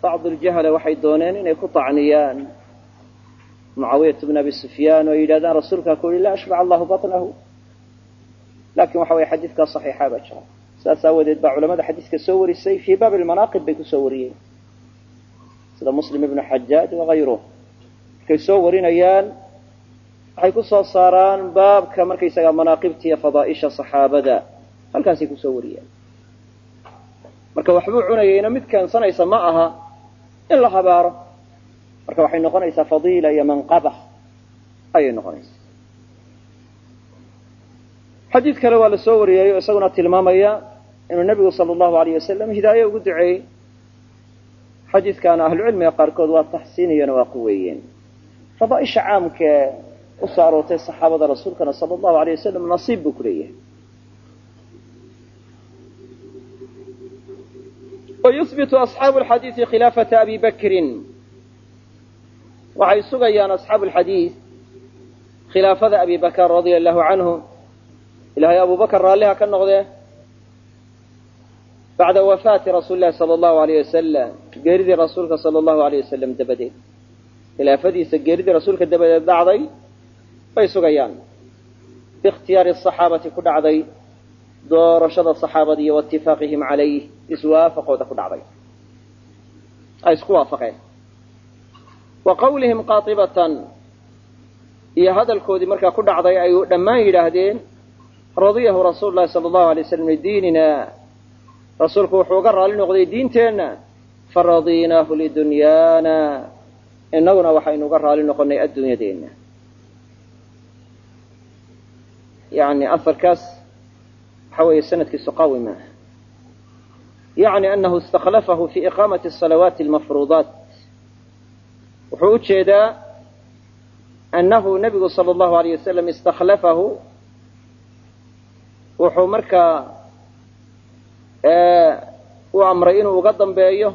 bacd aljahala waxay dooneen inay ku tacniyaan mucaawiyat bn abi sufyaan oo yidhahdaan rasuulkaa ku yihi laa ashbac allahu baطnahu lakin waxa weye xadiidkaa صaxiixa baa jira saas aawadeed baa culamada xadiidka soo warisay fii baab lmanaaqib bay kusoo wariyeen sida muslim ibnu xajaaj wagayruh markay soo warinayaan waxay ku soo saaraan baabka markaysagaa manaaqibta iyo fadaaisha saxaabada halkaasay kusoo wariyaan marka waxbuu cunayeyna mid keensanaysa ma aha in la habaaro marka waxay noqonaysaa fadiila iyo manqaba ayay noqonaysaa xadiid kale waa la soo wariyey oo isaguna tilmaamaya inuu nebigu sala allahu alayh wasalam hidaaye ugu duceeyey xadiidkaana ahlucilmiga qaarkood waa taxsiiniyana waa quweeyeen fadaaisha caamkae usoo aroortay saxaabada rasuulkana sala allahu alayh wasalam nasiib buu ku leeyahay wayuhbitu asxaabu alxadiidi khilaafata abi bakrin waxay sugayaan asxaabu alxadiid khilaafada abi bakr radia allahu canhu ilahay abu bakr raalliha ka noqdee bacda wafaati rasuuli lahi sala allahu alayh wasalam geeridii rasuulka sala allahu alayh wasalam dabadeed khilaafadiisa geeridii rasuulka dabadeed dhacday bay sugayaan biikhtiyaari asaxaabati ku dhacday doorashada saxaabada iyo waitifaaqihim calayh iswaafaqooda ku dhacday ay isku waafaqeen wa qawlihim qaatibatan iyo hadalkoodii markaa ku dhacday ay dhammaan yidhaahdeen radiyahu rasuulu lahi sala allahu alay waslam lidiinina rasuulku wuxuu uga raali noqday diinteenna faradinaahu lidunyaana innaguna waxaynu uga raali noqonay adduunyadeenna yani afarkaas waxa weeye sanadkiisu qawi maaha yacni anahu istakhlafahu fi iqaamati asalawaati almafruudaat wuxuu u jeedaa annahu nebigu sala allahu alayh wasalam istakhlafahu wuxuu markaa u amray inuu uga dambeeyo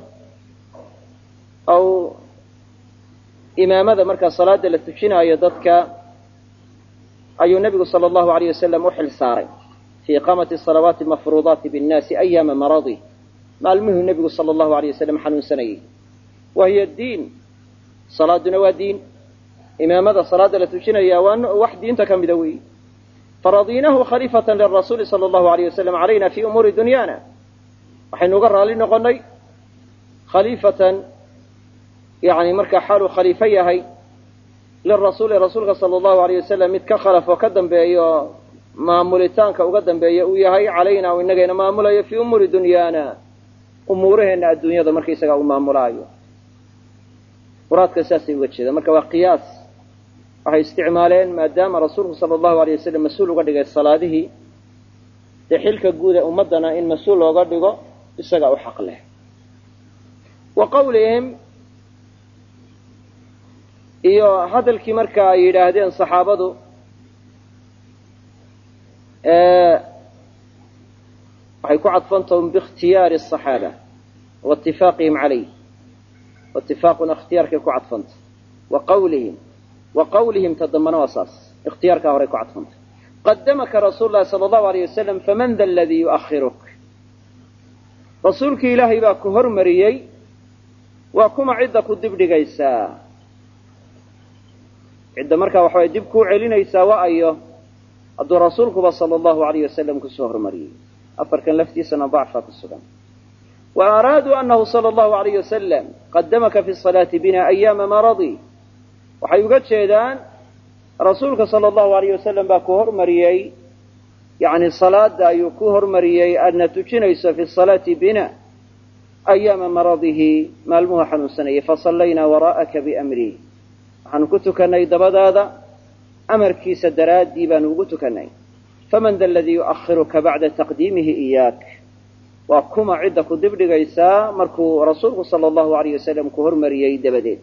aw imaamada markaa salaada la tujinaayo dadka ayuu nebigu sala allahu alayh wasalam u xil saaray fi iqaamati salawaati mafruudaati binnaasi ayaama maradi maalmuhuu nebigu sala allahu alayh wasalam xanuunsanayay wa hiya diin salaaduna waa diin imaamada salaada la tujinaya waa wax diinta ka mida weyi faradinahu khaliifatan lirasuuli sala allahu alayh wasalam calayna fi umuuri dunyaana waxaynu uga raali noqonay khaliifatan yani markaa xaaluu khaliifo yahay lirasuuli rasuulka sala allahu alayh wasalam mid ka khalaf oo ka dambeeyo maamulitaanka uga dambeeya uu yahay calayna u inagayna maamulayo fii umuuri dunyaana umuuraheenna adduunyada markaysagaa uu maamulaayo muraadka saasay uga jeedaan marka waa qiyaas waxay isticmaaleen maadaama rasuulku sala allahu alay wasalam mas-uul uga dhigay salaadihii dee xilka guud ee ummaddana in mas-uul looga dhigo isagaa u xaq leh wa qawlihim iyo hadalkii marka ay yidhaahdeen saxaabadu waxay ku cadfantahum biikhtiyaari asaxaaba wa itifaaqihim calayh watifaaquna ikhtiyaarkay ku cadfanta wa qawlihim wa qawlihim ta dambana waa saas ikhtiyaarkaa horay ku cadfanta qadamaka rasuulu lahi sala allahu alayh wasalam faman da aladii yu'ahiruk rasuulkii ilaahay baa ku hormariyey waa kuma cidda ku dibdhigaysaa cidda markaa waxa way dib kuu celinaysaa wa ayo hadduu rasuulkuba sala allahu alayh wasalam kusoo hormariyey afarkan laftiisana dacfa ku sugan wa araaduu anahu sala allahu alayh wasalam qadamaka fi salaati bina ayaama maradi waxay uga jeedaan rasuulka sala allahu alayh wasalam baa ku hormariyey yani salaada ayuu ku hormariyey aadna tujinayso fi salaati bina ayaama maradihi maalmuhu xanuunsanayay fasallaynaa waraa'aka biamrih waxaanu ku tukannay dabadaada amarkiisa daraaddii baanu ugu tukannay faman da aladii yu'ahiruka bacda taqdiimihi iyaak waa kuma cidda ku dibdhigaysaa markuu rasuulku sala allahu alayh wasalam ku hormariyey dabadeed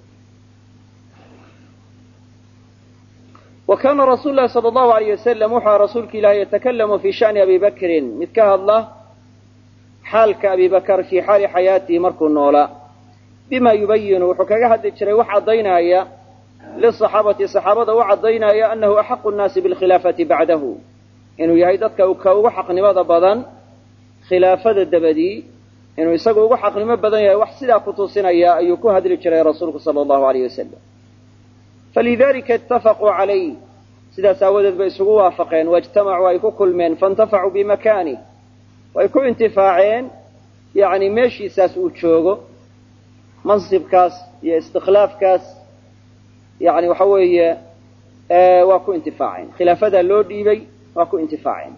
wa kaana rasuulu lahi sala allahu alayh wasalam wuxua rasuulka ilahi yatakalamu fi shani abi bakrin mid ka hadla xaalka abi bakr fii xaali xayaatihi markuu noolaa bima yubayinu wuxuu kaga hadli jiray wax caddaynaya lisaxaabati saxaabada u caddaynaya anahu axaqu nnaasi bilkhilaafati bacdahu inuu yahay dadka ka ugu xaqnimada badan khilaafada dabadii inuu isagu ugu xaqnimo badan yahay wax sidaa ku tusinaya ayuu ku hadli jiray rasuulku sala allahu alayh wasalam falidalika itafaquu calayh sidaas aawadeed bay isugu waafaqeen waijtamacuu ay ku kulmeen faintafacuu bimakanih way ku intifaaceen yani meeshiisaas uu joogo mansibkaas iyo istikhlaafkaas yani waxa weeye waa ku intifaaceen khilaafadaa loo dhiibay waa ku intifaaceen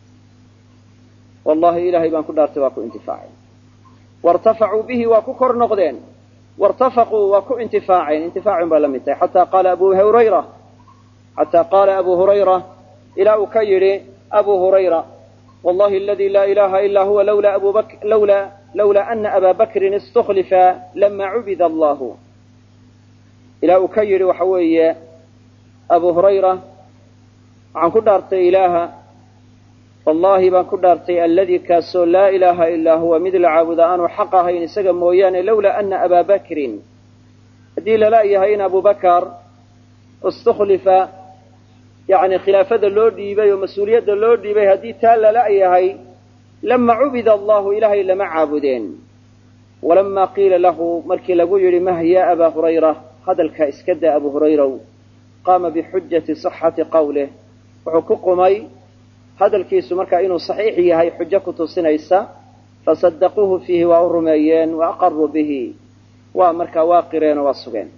wallahi ilahay baan ku dhaartay waa ku intifaaceen wartafacuu bihi waa ku kor noqdeen wartafaquu waa ku intifaaceen intifaacun baa la mid tahay xataa qaala abu hurayra xataa qaala abu hurayra ilaa uu ka yidhi abu hurayra wallahi aladi laa ilaha ila huwa lawlaa abu bak lawlaa lawlaa ana aba bakrin istuklifa lama cubida allahu ilaa uu ka yidhi waxa weeye abu hurayra waxaan ku dhaartay ilaaha wallahi baan ku dhaartay alladii kaasoo laa ilaaha ilaa huwa mid la caabuda aanu xaq ahayn isaga mooyaane lawlaa ana abaa bakrin haddii lala yahay in abu bakar istukhlifa yani khilaafada loo dhiibay oo mas-uuliyadda loo dhiibay haddii taa lala yahay lama cubida allahu ilaahay lama caabudeen walama qiila lahu markii lagu yidhi mah ya abaa hurayra hadalkaa iska daa abu hurayraw qaama bixujati صaxati qawlih wuxuu ku qumay hadalkiisu markaa inuu saxiix yahay xujo ku tusinaysa fasadaquuhu fiihi waa u rumeeyeen wa aqaruu bihi waa markaa waa qireen oo waa sugeen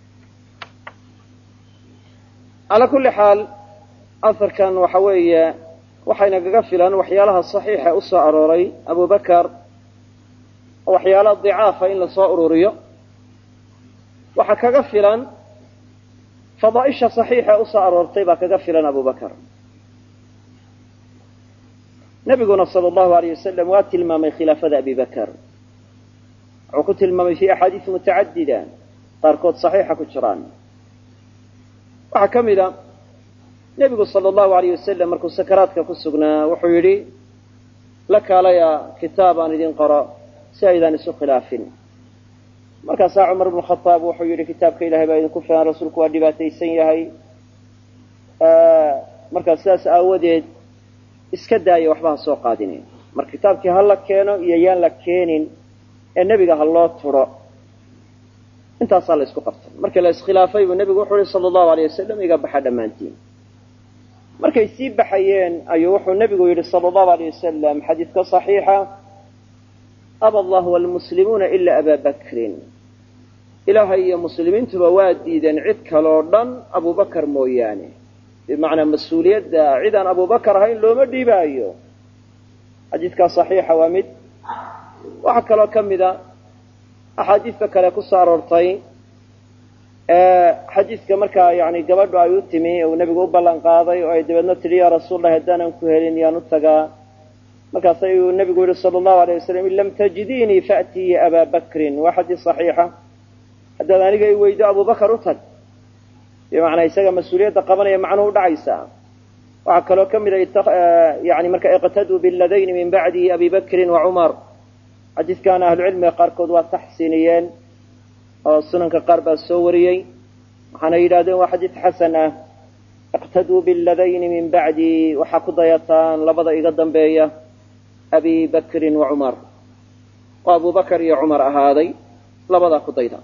calaa kulli xaal aharkan waxa weeye waxayna kaga filan waxyaalaha saxiixa usoo arooray abu bakar oo waxyaalaha dicaafa in lasoo ururiyo waxaa kaga filan fadaaisha saxiixa usoo aroortay baa kaga filan abu bakar nabiguna sala allahu alayh wasalam waa tilmaamay khilaafada abi bakar wuxuu ku tilmaamay fi axaadiis mutacadida qaarkood saxiixa ku jiraan waxaa ka mid a nebigu sala allahu alayh wasalam markuu sakaraadka ku sugnaa wuxuu yidhi la kaalaya kitaab aan idin qoro si aydaan isu khilaafin markaasaa cumar bnu khadaab wuxuu yidhi kitaabka ilahay baa idinku filan rasuulku waa dhibaataysan yahay markaa sidaas aawadeed iska daaya waxba ha soo qaadinin mar kitaabkii ha la keeno iyo yaan la keenin ee nebiga ha loo turo intaasaa la isku qabtay markii la iskhilaafay buu nebigu wuxuu yihi sala allahu alayh wasalam iga baxa dhammaantiin markay sii baxayeen ayuu wuxuu nebigu yidhi sala allahu alayh wasalam xadiidka saxiixa aba allahu walmuslimuuna ilaa abaa bakrin ilaahay iyo muslimiintuba waa diideen cid kaloo dhan abubakar mooyaane bimacnaa mas-uuliyadda cid aan abubakar ahayn looma dhiibaayo xadiidkaa saxiixa waa mid waxaa kaloo ka mid a axaadiista kale ku soo aroortay xadiidka markaa yani gabadhu ay u timi uu nebigu u ballan qaaday oo ay dabeedna tidhi yaa rasuullahi haddaanan ku helin yaan u tagaa markaas ayuu nebigu yihi sala allahu alayh wasalam in lam tajidiinii faatii abaa bakrin waa xadiis saxiixa haddaad aniga i weydo abubakar u tag bimacnaa isaga mas-uuliyadda qabanaya macnuhu udhacaysaa waxaa kaloo ka mid a yani marka iqtaduu biladayni min bacdi abi bakrin wa cumar xadiidkaana ahlucilmiga qaarkood waa taxsiiniyeen oo sunanka qaar baa soo wariyey waxaana yidhahdeen waa xadiid xasan ah iqtaduu biladayni min bacdi waxaa ku dayataan labada iga dambeeya abi bakrin wa cumar oo abu bakar iyo cumar ahaaday labadaa ku dayda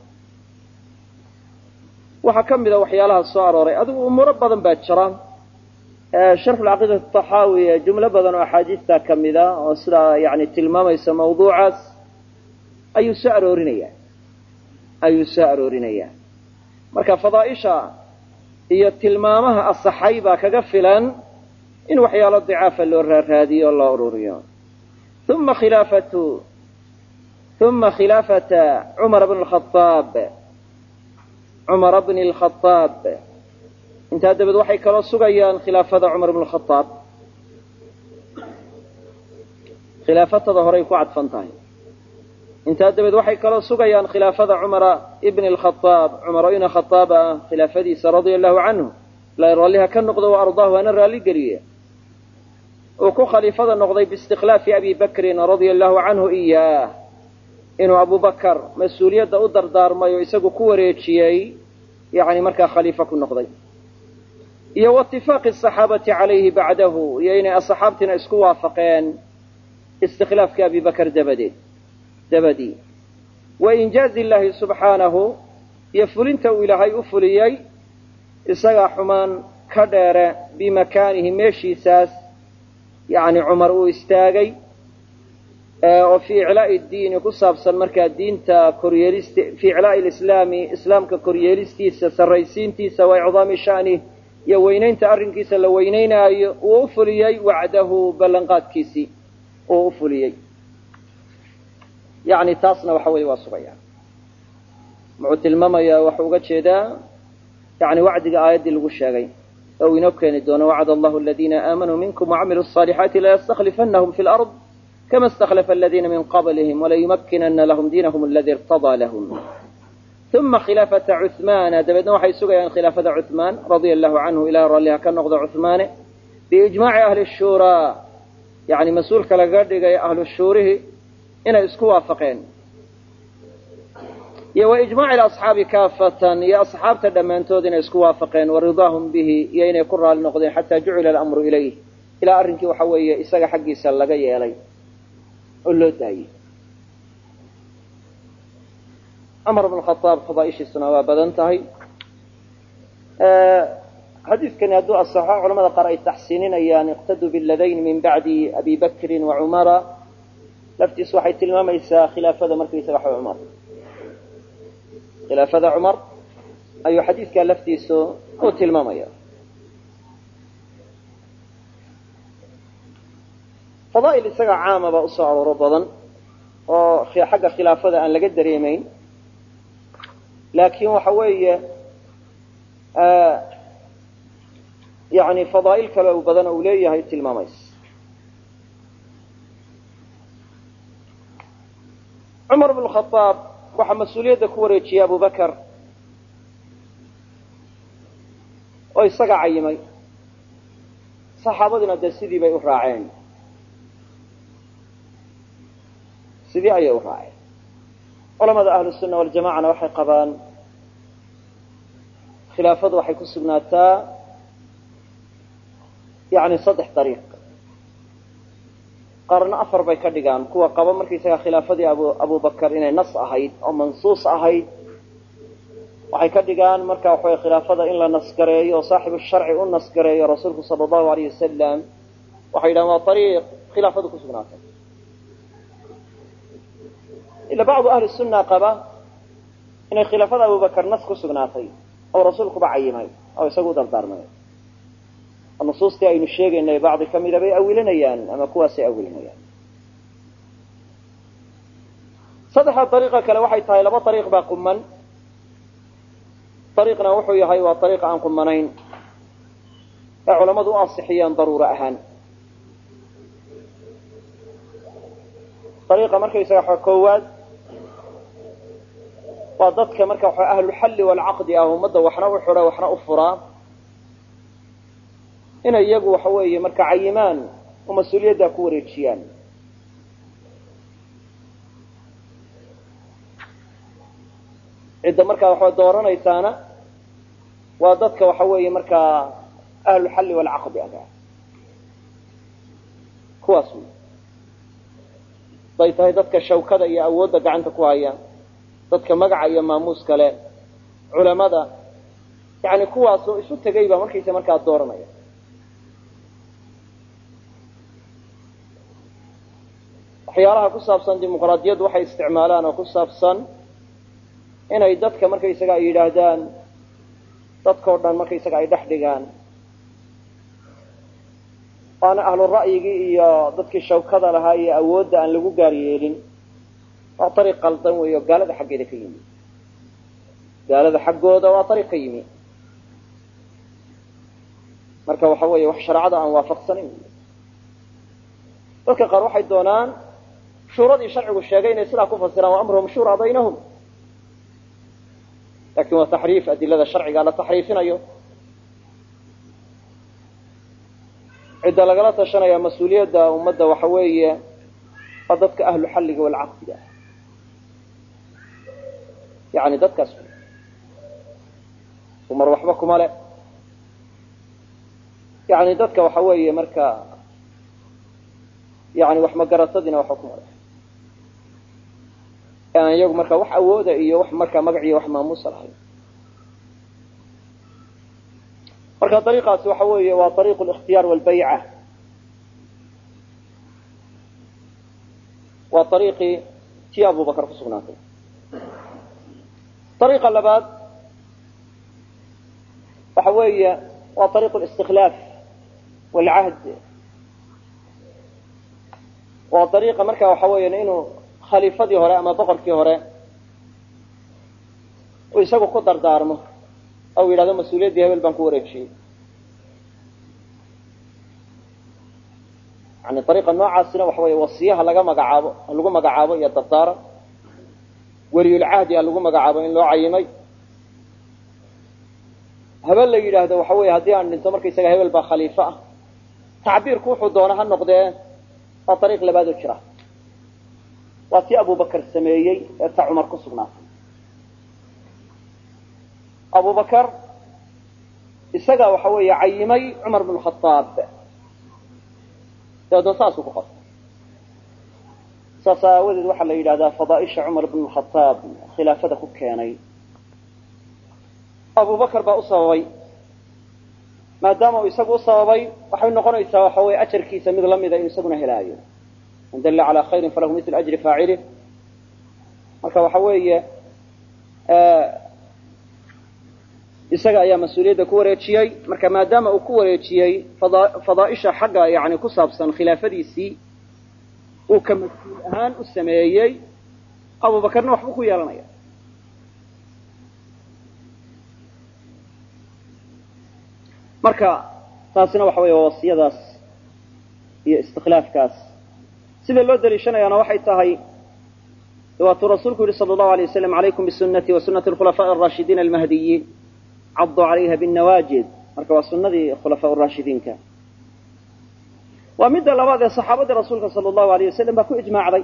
waxaa ka mid a waxyaalaha soo arooray adigu umuuro badan baa jira sharxu lcaqiidati taxaawi ee jumlo badan oo axaadiista ka mid a oo sidaa yani tilmaamaysa mawduucaas ayuu soo aroorinaya ayuu soo aroorinayaa marka fadaaisha iyo tilmaamaha asaxay baa kaga filan in waxyaalo dicaafa loo raaraadiyo o loo ururiyo uma khilaafatu uma khilaafata cumar bn khaaab cumara bni lkhaaab intaa dabeed waxay kaloo sugayaan khilaafada cumar bn khaaab khilaafatada horay ku cadfan tahay intaa dabeed waxay kaloo sugayaan khilaafada cumara ibni lkhaaab cumaro ina khaaab ah khilaafadiisa radia allahu canhu la raalliha ka noqdo wa ardaahu hana raalli geliye uu ku khaliifada noqday biistikhlaafi abi bakrin radia allahu canhu iyaah inuu abu bakar mas-uuliyadda u dardaarmay oo isagu ku wareejiyey yani markaa khaliifo ku noqday iyo waitifaaqi asaxaabati calayhi bacdahu iyo inay asxaabtiina isku waafaqeen istikhlaafkii abi bakar dabadeed dabadii wa injaazi illaahi subxaanahu iyo fulinta uu ilaahay u fuliyey isagaa xumaan ka dheere bimakaanihi meeshiisaas yacni cumar uu istaagay oo fii iclaa'i diini ku saabsan markaa diinta koryeelist fii iclaa'i lislaami islaamka koryeelistiisa sarraysiintiisa wa icdaami sha'nih iyo weynaynta arrinkiisa la weynaynaayo uu u fuliyey wacdahu ballanqaadkiisii uu u fuliyey yacni taasna waxa weeye waa sugaya muxuu tilmaamayaa waxuu uga jeedaa yani wacdiga aayaddii lagu sheegay oo uu inoo keeni doono wacd allahu aladiina aamanuu minkum wacamiluu الصaalixaati layastaklifanahum fi lard kama اstakhlafa aladiina min qablihim walayumakkinana lahum diinahum aladi irtadaa lahum uma khilaafata cuhmaana dabeedna waxay sugayaan khilaafada cuhmaan radia allahu canhu ilaah ralliha ka noqdo cuhmaane biijmaaci ahli shuuraa yani mas-uulka laga dhigay ahlu shuurihi inay isku waafaqeen iyo wa ijmaaci asxaabi kaafatan iyo asxaabta dhammaantood inay isku waafaqeen wa ridaahum bihi iyo inay ku raali noqdeen xataa jucila alamru ilayh ilaa arrinkii waxa weeye isaga xaggiisa laga yeelay oo loo daayey cumar bn khaaab fadaaishiisuna waa badan tahay xadiidkani hadduu asaxo culamada qaar ay taxsiininayaan iqtaduu biladayn min bacdi abi bakrin wa cumara laftiisu waxay tilmaamaysaa khilaafada markaysaga xa cumar khilaafada cumar ayuu xadiidkaa laftiisu u tilmaamaya fadaa'il isaga caama baa usoo arooro badan oo xagga khilaafada aan laga dareemayn laakiin waxa weeye yani fadaa'il kale u badan uu leeyahay tilmaamaysa cumar bn khaaab waxaa mas-uuliyadda ku wareejiyey abu bakar oo isaga cayimay saxaabadiina dee sidii bay u raaceen sidii ayay u raaceen culamada ahlu sunna waljamacana waxay qabaan khilaafadu waxay ku sugnaataa yani saddex dariiq qaarna afar bay ka dhigaan kuwa qaba markaysaga khilaafadii abu abubakar inay nas ahayd oo mansuus ahayd waxay ka dhigaan marka waxaway khilaafada in la nasgareeyo oo saaxibu sharci u nasgareeyo rasuulku sala allahu alayh wasalam waxay yidhahan waa ariiq khilaafadu ku sugnaatay ila bacdu ahli sunna qaba inay khilaafada abubakar nas ku sugnaatay oo rasuulkuba cayimay oo isagu u dardaarmay oo nusuustii aynu sheegaynay bacdi ka mida bay awilinayaan ama kuwaasay awilinayaan saddexda dariiqa kale waxay tahay laba dariiq baa quman dariiqna wuxuu yahay waa dariiq aan qumanayn ee culammadu u ansixiyeen daruuro ahaan dariiqa markaysaga waxa koowaad waa dadka marka waxa ahlulxalli waalcaqdi ah ummadda waxna u xidha waxna u furaa inay iyagu waxa weeye marka cayimaan oo mas-uuliyaddaa ku wareejiyaan cidda markaa waxaa dooranaysaana waa dadka waxa weeye markaa ahlulxalli waalcaqdi aga kuwaas wey haday tahay dadka shawkada iyo awoodda gacanta ku haya dadka magaca iyo maamuus kale culamada yani kuwaasoo isu tegay baa markaysa markaa dooranaya waxyaalaha ku saabsan dimuqraadiyaddu waxay isticmaalaan oo ku saabsan inay dadka markaysaga ay yidhaahdaan dadkao dhan markaysaga ay dhex dhigaan waana ahlu ra'yigii iyo dadkii shawkada lahaa iyo awoodda aan lagu gaar yeelin waa ariiq qaldan weeyo gaalada xaggeeda ka yimi gaalada xaggooda waa ariiq ka yimi marka waxa weeye wax shareecada aan waafaqsanayn dadka qaar waxay doonaan shuuradii sharcigu sheegay inay sidaa ku fasiraan wa amruhum shura baynahum lakin waa taxriif adilada sharciga la taxriifinayo cidda lagala tashanaya mas-uuliyadda ummadda waxa weeye waa dadka ahlu xalliga waalcaqdiga yani dadkaas umar waxba kuma le yani dadka waxa weeye marka yani wax magaratadiina waxba kuma le ee aan iyagu markaa wax awooda iyo wax markaa magac iyo wax maamuusa lahayn marka ariiqaasi waxa weeye waa ariiqu likhtiyaar walbayca waa ariiqii tii abubakar ku sugnaatay ariiqa labaad waxa weeye waa ariiqu listikhlaaf walcahd waa ariiqa marka waxa weeyan inuu khaliifadii hore ama boqorkii hore uu isagu ku dardaarmo ou yidhahdo mas-uuliyaddii hebel baan ku wareejiyey yani ariiqa noocaasina waxa weeye wasiyaha laga magacaabo ha lagu magacaabo iyo dardaaran weliyulcahdi ha lagu magacaabo in loo cayimay habeen la yidhaahdo waxa weeye haddii aan dhinto markaysaga hebel baa khaliifo ah tacbiirku wuxuu doona ha noqdee waa ariiq labaad oo jira waa tii abubakar sameeyey ee ta cumar ku sugnaatay abubakar isagaa waxa weeye cayimay cumar bn khaaab dabeedna saasuu ku qortay saas aawadeed waxaa la yidhahdaa fadaaisha cumar bn khaaab khilaafada ku keenay abubakar baa u sababay maadaama uu isagu u sababay waxay noqonaysaa waxa weye ajarkiisa mid lamida inuu isaguna helaayo man dalla calaa khayrin falahu mil ajri faacilih marka waxa weeye isaga ayaa mas-uuliyadda ku wareejiyey marka maadaama uu ku wareejiyey fadaaisha xagga yani ku saabsan khilaafadiisii uu ka mas-uul ahaan u sameeyey abubakarna waxbuu ku yeelanaya marka taasina waxa weeye waa wasiyadaas iyo istikhlaafkaas sida loo daliishanayaana waxay tahay waatuu rasuulku yihi sala allahu alay wasalam calaykum bisunati wa sunati alkhulafaaءi araashidiina almahdiyiin caduu calayha binnawaajid marka waa sunadii khulafaa raashidiinka waa midda labaad ee saxaabadii rasuulka sala allahu alayh wasalam baa ku ijmaacday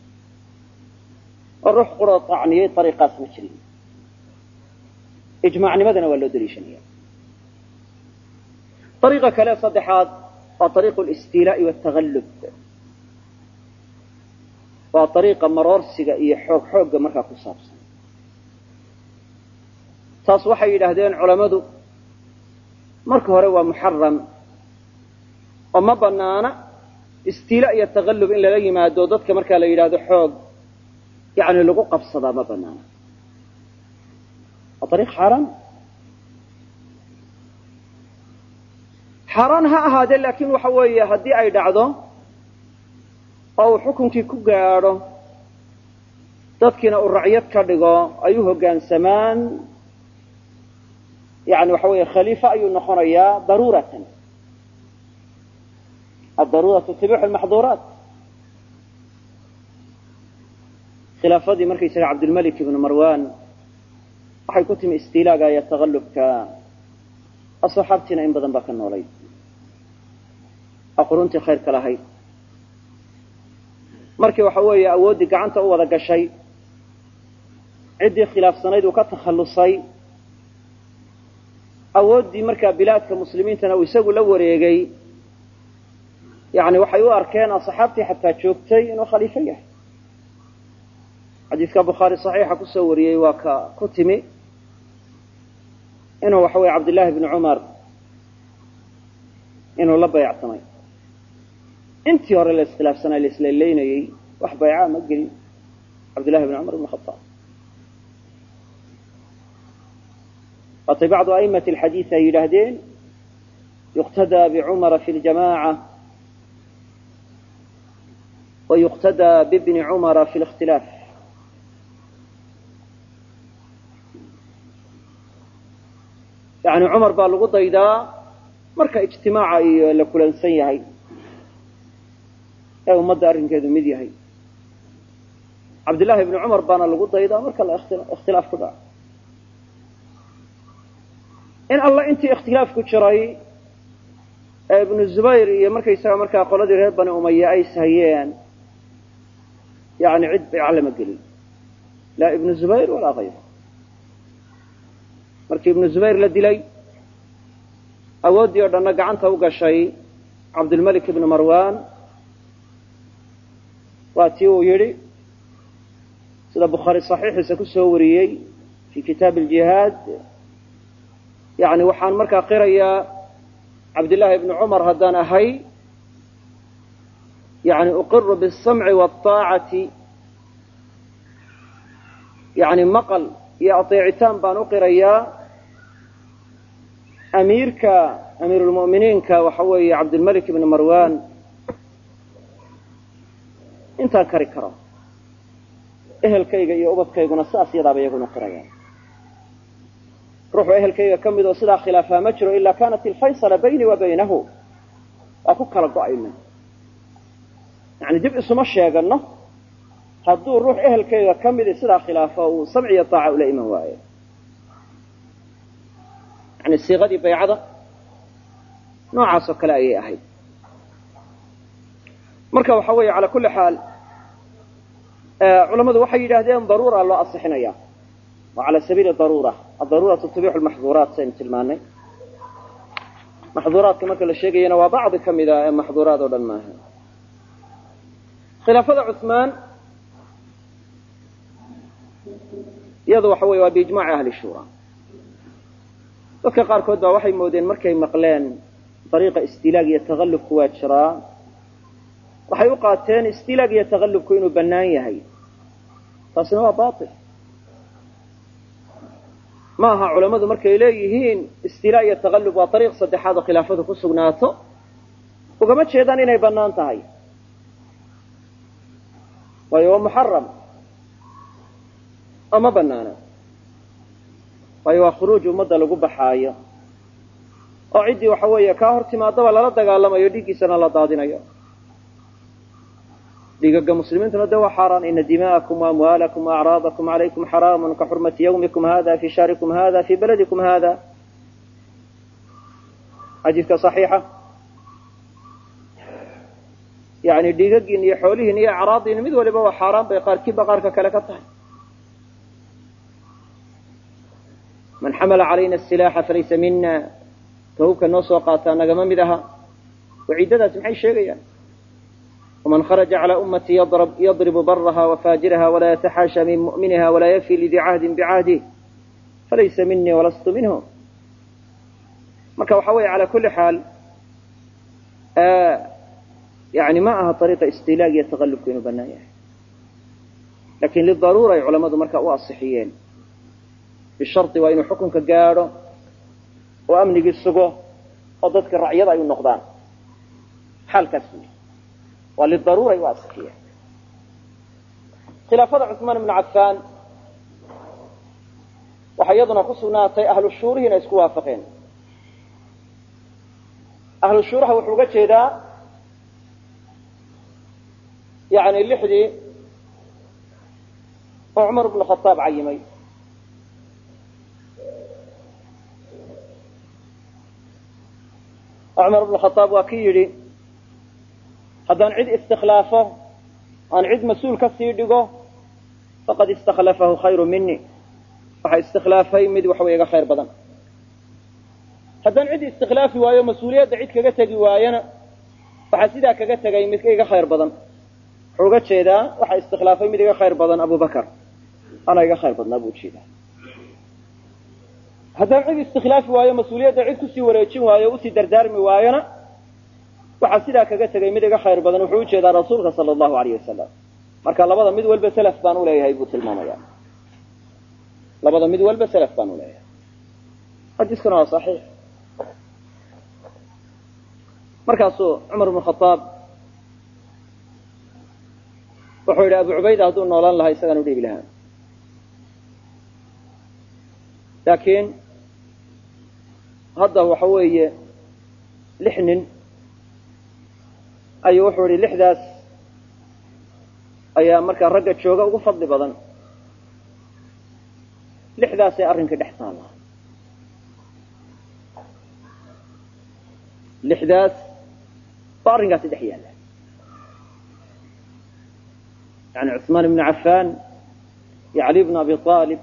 oo ruux qura acniyey ariiqaas ma jirin ijmaacnimadana waa loo daliishanaya ariiqa kale saddexaad waa ariiqu listiilaa'i waaltagallub waa ariiqa maroorsiga iyo xoog xoogga markaa ku saabsan taas waxay yidhaahdeen culammadu marka hore waa muxaram oo ma banaana istiila iyo taqallub in lala yimaado dadka markaa la yidhaahdo xoog yani lagu qabsadaa ma banaana waa ariiq xaaraan xaaraan ha ahaadee laakiin waxa weeye haddii ay dhacdo oo uu xukunkii ku gaadho dadkiina uu racyad ka dhigo ay u hoggaansamaan yani waxa weeye khaliifa ayuu noqonayaa daruuratan addaruuratu tibixu lmaxduuraat khilaafadii markaysaga cabdilmalik ibnu marwan waxay ku timi istiilaaga iyo taqallubka asxaabtiina in badan baa ka noolay aquruntii khayrka lahayd markii waxa weeye awooddii gacanta u wada gashay ciddii khilaafsanayd uu ka takhallusay awooddii markaa bilaadka muslimiintana uu isagu la wareegay yani waxay u arkeen asxaabtii xataa joogtay inuu khaliifo yahay xadiidka bukhaari saxiixa kusoo wariyey waa ka ku timi inuu waxa weye cabdillahi bni cumar inuu la bayacsamay intii hore la iskhilaafsanay la islaylaynayey wax baycaa ma gelin cabdillahi bni cumar ibn khaaab waatay bacdu aimati alxadiid ay yidhaahdeen yuqtadaa bicumara fi ljamaca wa yuqtadaa bibni cumara fi likhtilaaf yani cumar baa lagu daydaa marka ijtimaaca iyo la kulansan yahay ee ummadda arrinkeedu mid yahay cabdillahi bni cumar baana lagu daydaa marka la ikhtilaaf ku dhaco in alla intii ikhtilaaf ku jiray ee ibnu zubayr iyo markaysaga markaa qoladii reer bani umaya ay sahayeen yani cid bayca lama gelin laa ibnu zubayr walaa kayru markii ibnu zubayr la dilay awooddii oo dhanna gacanta u gashay cabdilmalik ibnu marwan waa tii uu yidhi sida bukhaari saxiixiisa ku soo wariyey fi kitaabi aljihaad yani waxaan markaa qirayaa cabdillaahi ibni cumar haddaan ahay yani uqiru biاsamci wاطaacati yani maqal iyo ateecitaan baan u qirayaa amiirka amiirulmu'miniinka waxa weeye cabdilmalik ibni marwan intaan kari karo ehelkayga iyo ubadkayguna saas yadaaba iyaguna qirayaan ruuxu ehelkayga ka mid oo sidaa khilaafaa ma jiro ilaa kanat ilfaysala bayni wa baynahu waa ku kala go-ayna yani dib isuma sheegano hadduu ruux ehelkayga ka midi sidaa khilaafo uu samci iyo taaca ula iman waayo yani siiqadii baycada noocaas oo kale ayay ahayd marka waxa weeye calaa kulli xaal culammadu waxay yidhaahdeen daruura loo asixinaya waa cala sabiili daruura adaruuratu tubixu lmaxduuraat saynu tilmaanay maxduuraadka marka la sheegayana waa bacdi ka mida ee maxduuraad oo dhan maaha khilaafada cuثmaan iyadu waxa weye waa biijmaci ahli shura dadka qaarkood baa waxay moodeen markay maqleen dariiqa istilaag iyo taqallubku waa jiraa waxay u qaateen istilaag iyo taqallubku inuu bannaan yahay taasina waa bail ma aha culammadu markay leeyihiin istilaa iyo taqallub waa ariiq saddexaad oo khilaafadu ku sugnaato ugama jeedaan inay bannaan tahay waayo waa muxaram oo ma banaana waayo waa khuruuj ummadda lagu baxaayo oo ciddii waxa weeye kaa hor timaadaba lala dagaalamayo dhiiggiisana la daadinayo dhiigaga muslimiintuna de waa xaaraan ina dima'akum waamwaalakum waacraadakum calaykum xaraamun ka xurmati yawmikum hada fi shahrikum hada fi baladikum hada xadiidka صaxiixa yani dhiigagiin iyo xoolihiin iyo acraadiin mid waliba waa xaaraan bay qaarkiiba qaarka kale ka tahay man xamala calayna asilaaxa falaysa mina tahubka noo soo qaataa nagama mid aha waciidadaasi maxay sheegayaan ومن خرج على أمتي يضرب, يضرب برها وفاجرها ولا يتحاشى من مؤمنها ولا يفي لذي عهد بعهده فليس مني ولست منهم marka waxa weeye calى kuli xaal yani ma aha طariiqa istilaag iyo taqalubku inuu banaan yahay lakin lidaruura ay culamadu marka u asixiyeen bishardi waa inuu xukunka gaadho oo amnigii sugo oo dadka racyada ay u noqdaan xaalkaas wey waa lidaruuray u asixiyeen khilaafada cuثmaan ibnu cafaan waxaa iyaduna ku sugnaatay ahlu shuurihiina isku waafaqeen ahlu shuuraha wuxuu uga jeedaa yani lixdii oo cumar ibnu khaaab cayimay oo cumar ibnu khaaab waa ki yidhi haddaan cid istikhlaafo aan cid mas-uul ka sii dhigo faqad istakhlafahu khayru mini waxa istikhlaafay mid waxaway iga khayr badan haddaan cid istikhlaafi waayo mas-uuliyadda cid kaga tegi waayona waxaa sidaa kaga tegay mid iga khayr badan wuxuu uga jeedaa waxa istikhlaafay mid iga khayr badan abu bakar anaa iga khayr badnaa buu ujeedaa haddaan cid istikhlaafi waayo mas-uuliyadda cid kusii wareejin waayo usii dardaarmi waayona waxaa sidaa kaga tegay mid iga khayr badan wuxuu ujeedaa rasuulka sala allahu alayh wasalam marka labada mid walba selaf baan uleeyahay buu tilmaamaya labada mid walba selaf baan uleeyahay xadiiskuna waa saxiix markaasuu cumar ibnu khaaab wuxuu yidhi abu cubayda hadduu noolaan lahaa isagaan udhiibi lahaa laakiin hadda waxa weeye lix nin ayuu wuxuu yihi lixdaas ayaa markaa ragga jooga ugu fadli badan lixdaasay arrinkii dhex taallaa lixdaas baa arrinkaasi dhex yaalla yani cuثmaan ibnu cafaan iyo cali bnu abi aalib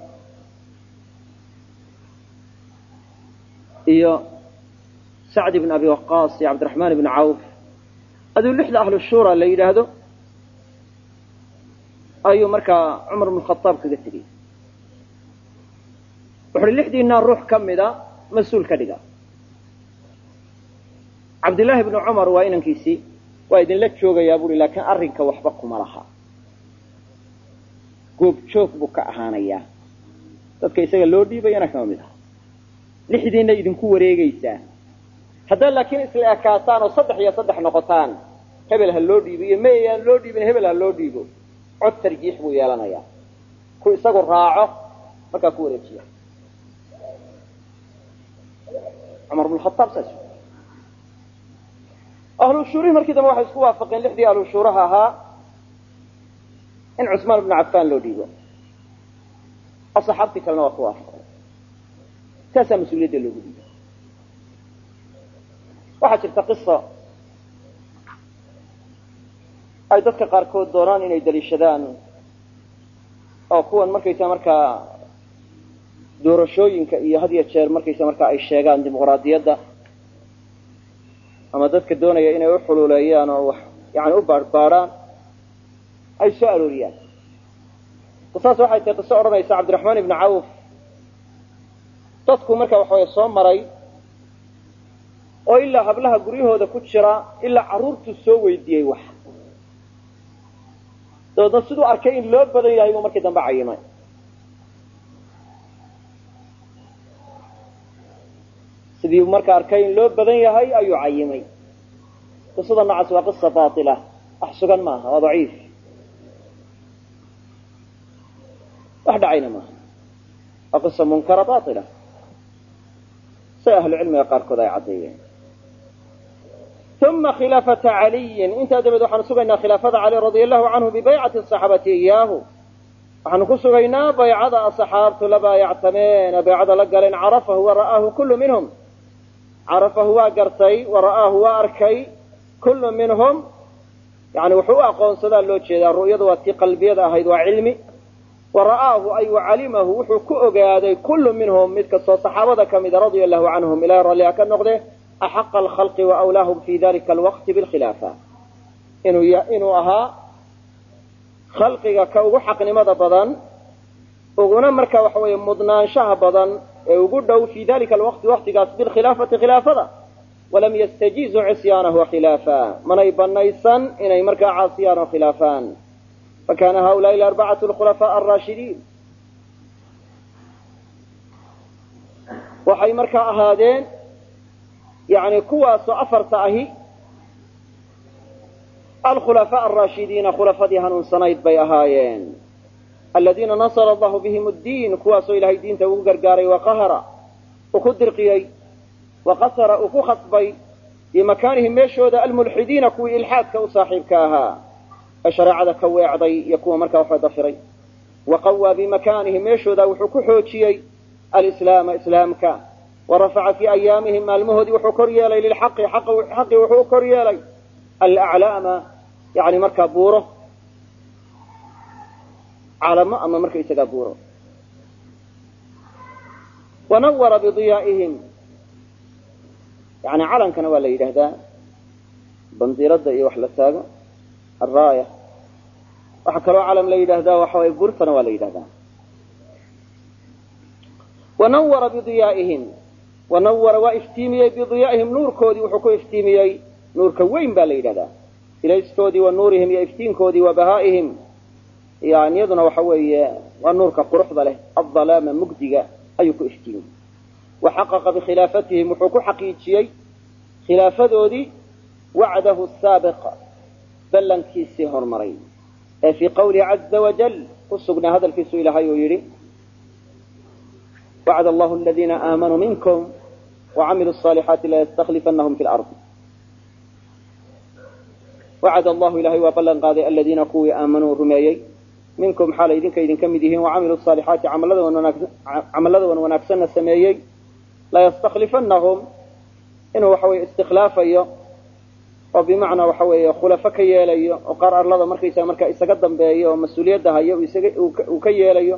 iyo sacd ibn abi waqaas iyo cabdiraxmaan ibnu cawf aduu lixda ahlu shura la yidhaahdo ayuu markaa cumar bnu khadaab kaga tegey wuxu uhi lixdiinaa ruux ka mida mas-uul ka dhiga cabdillaahi bnu cumar waa inankiisii waa idinla joogayaa buuhi laakiin arrinka waxba kuma laha goob joog buu ka ahaanayaa dadka isaga loo dhiibayana kama mid aha lixdiinna idinku wareegaysaa haddaad laakiin isla ekaataan oo saddex iyo saddex noqotaan hebel ha loo dhiibo iyo mayaan loo dhiibin hebel ha loo dhiibo cod tarjiix buu yeelanayaa ku isagu raaco markaa ku wareejiya cumar bn khaaab saas ahlu shuurihi markii dambe waxay isku waafaqeen lixdii ahlu shuuraha ahaa in cusmaan bnu cafaan loo dhiibo asaxaabtii kalena waa ku waafaqeen saasaa mas-uuliyadda loogu dhiibo waxaa jirta qisa ay dadka qaarkood doonaan inay daliishadaan oo kuwan markaysa markaa doorashooyinka iyo had iyo jeer markaysa markaa ay sheegaan dimuqraadiyadda ama dadka doonaya inay u xuluuleeyaan oo wax yani u baadhbaadhaan ay soo arooriyaan qisaas waxay tahay qiso odhanaysa cabdiraxmaan ibni cawf dadku marka waxaway soo maray oo ilaa hablaha guryahooda ku jira ilaa carruurtuu soo weydiiyey wax dabeedna siduu arkay in loo badan yahay buu markii dambe cayimay sidii marka arkay in loo badan yahay ayuu cayimay qisada noocaas waa qisa baila wax sugan maaha waa daciif wax dhacayna maaha waa qisa munkara baila sida ahlu cilmiga qaarkood ay caddeeyeen uma khilaafata caliyin intaa dabeed waxaanu sugaynaa khilaafada cali radia allahu canhu bibaycati asaxaabati iyaahu waxaanu ku sugaynaa baycada asaxaabtu la baayactameen baycada la galeen carafahu wa ra'aahu kullu minhum carafahu waa gartay wa ra'aahu waa arkay kullu minhum yani wuxuu u aqoonsadaa loo jeedaa ru'yadu waa tii qalbiyada ahayd waa cilmi wa ra'aahu ay wacalimahu wuxuu ku ogaaday kullu minhum mid kastoo saxaabada ka mida radia allahu canhum ilahay ralliha ka noqde axaqa alkhalqi wa awlaahum fi dalika alwaqti bilkhilaafa inuu inuu ahaa khalqiga ka ugu xaqnimada badan uguna marka waxa weeye mudnaanshaha badan ee ugu dhow fi dalika alwaqti waqtigaas bilkhilaafati khilaafada walam yastajiizuu cisyaanahu khilaafa manay banaysan inay markaa caasiyaan oo khilaafaan fakana haulaai arbacatu alkhulafaa alraashidiin waxay markaa ahaadeen yani kuwaasoo afarta ahi alkhulafaa alraashidiina khulafadii hanuunsanayd bay ahaayeen aladiina nasara allahu bihim ddiin kuwaasoo ilahay diinta ugu gargaaray waqahara uu ku dirqiyey waqasara uu ku khasbay bimakaanihim meeshooda almulxidiina kuwii ilxaadka u saaxiibka ahaa ee shareecada ka weecday iyo kuwa markaa waxba dafiray waqawaa bimakaanihim meeshooda wuxuu ku xoojiyey alislaama islaamka warafaca fii ayaamihim maalmahoodii wuxuu kor yeelay lilxaqi xaqi wuxuu u kor yeelay alaclaama yani markaa buuro calamo ama markaysagaa buuro wanawara bidiyaa'ihim yani calankana waa la yidhaahdaa bandiirada iyo wax la taago alraaya waxaa kaloo calam la yidhaahdaa waxa way burtana waa la yidhahdaa wanawara bidiyaa'ihim wanawara waa iftiimiyey bidiyaa'ihim nuurkoodii wuxuu ku iftiimiyey nuurka weyn baa la yidhahdaa ilaystoodii wa nuurihim iyo iftiinkoodii wa bahaa'ihim yani iyaduna waxa weeye waa nuurka quruxda leh adalaama mugdiga ayuu ku iftiimiyey wa xaqaqa bikhilaafatihim wuxuu ku xaqiijiyey khilaafadoodii wacdahu saabiq ballankiisii hormaray ee fii qawlihi caza wajal ku sugnaa hadalkiisu ilaahay uu yidhi wacd allahu aladiina aamanuu minkum wacamiluu الصaalixaati layastaklifanahum fi lard wacad allahu ilahay waa ballan qaaday aladiina kuwii aamanuu rumeeyey minkum xaalay idinka idinka mid yihiin wacamiluu الصaalixaati camallada wan wanaagsanna sameeyey layastaklifanahum inuu waxa weye istikhlaafayo oo bimacnaa waxa weeye khulafo ka yeelayo oo qaar arlada markaysaga markaa isaga dambeeyo oo mas-uuliyadda hayo uu ka yeelayo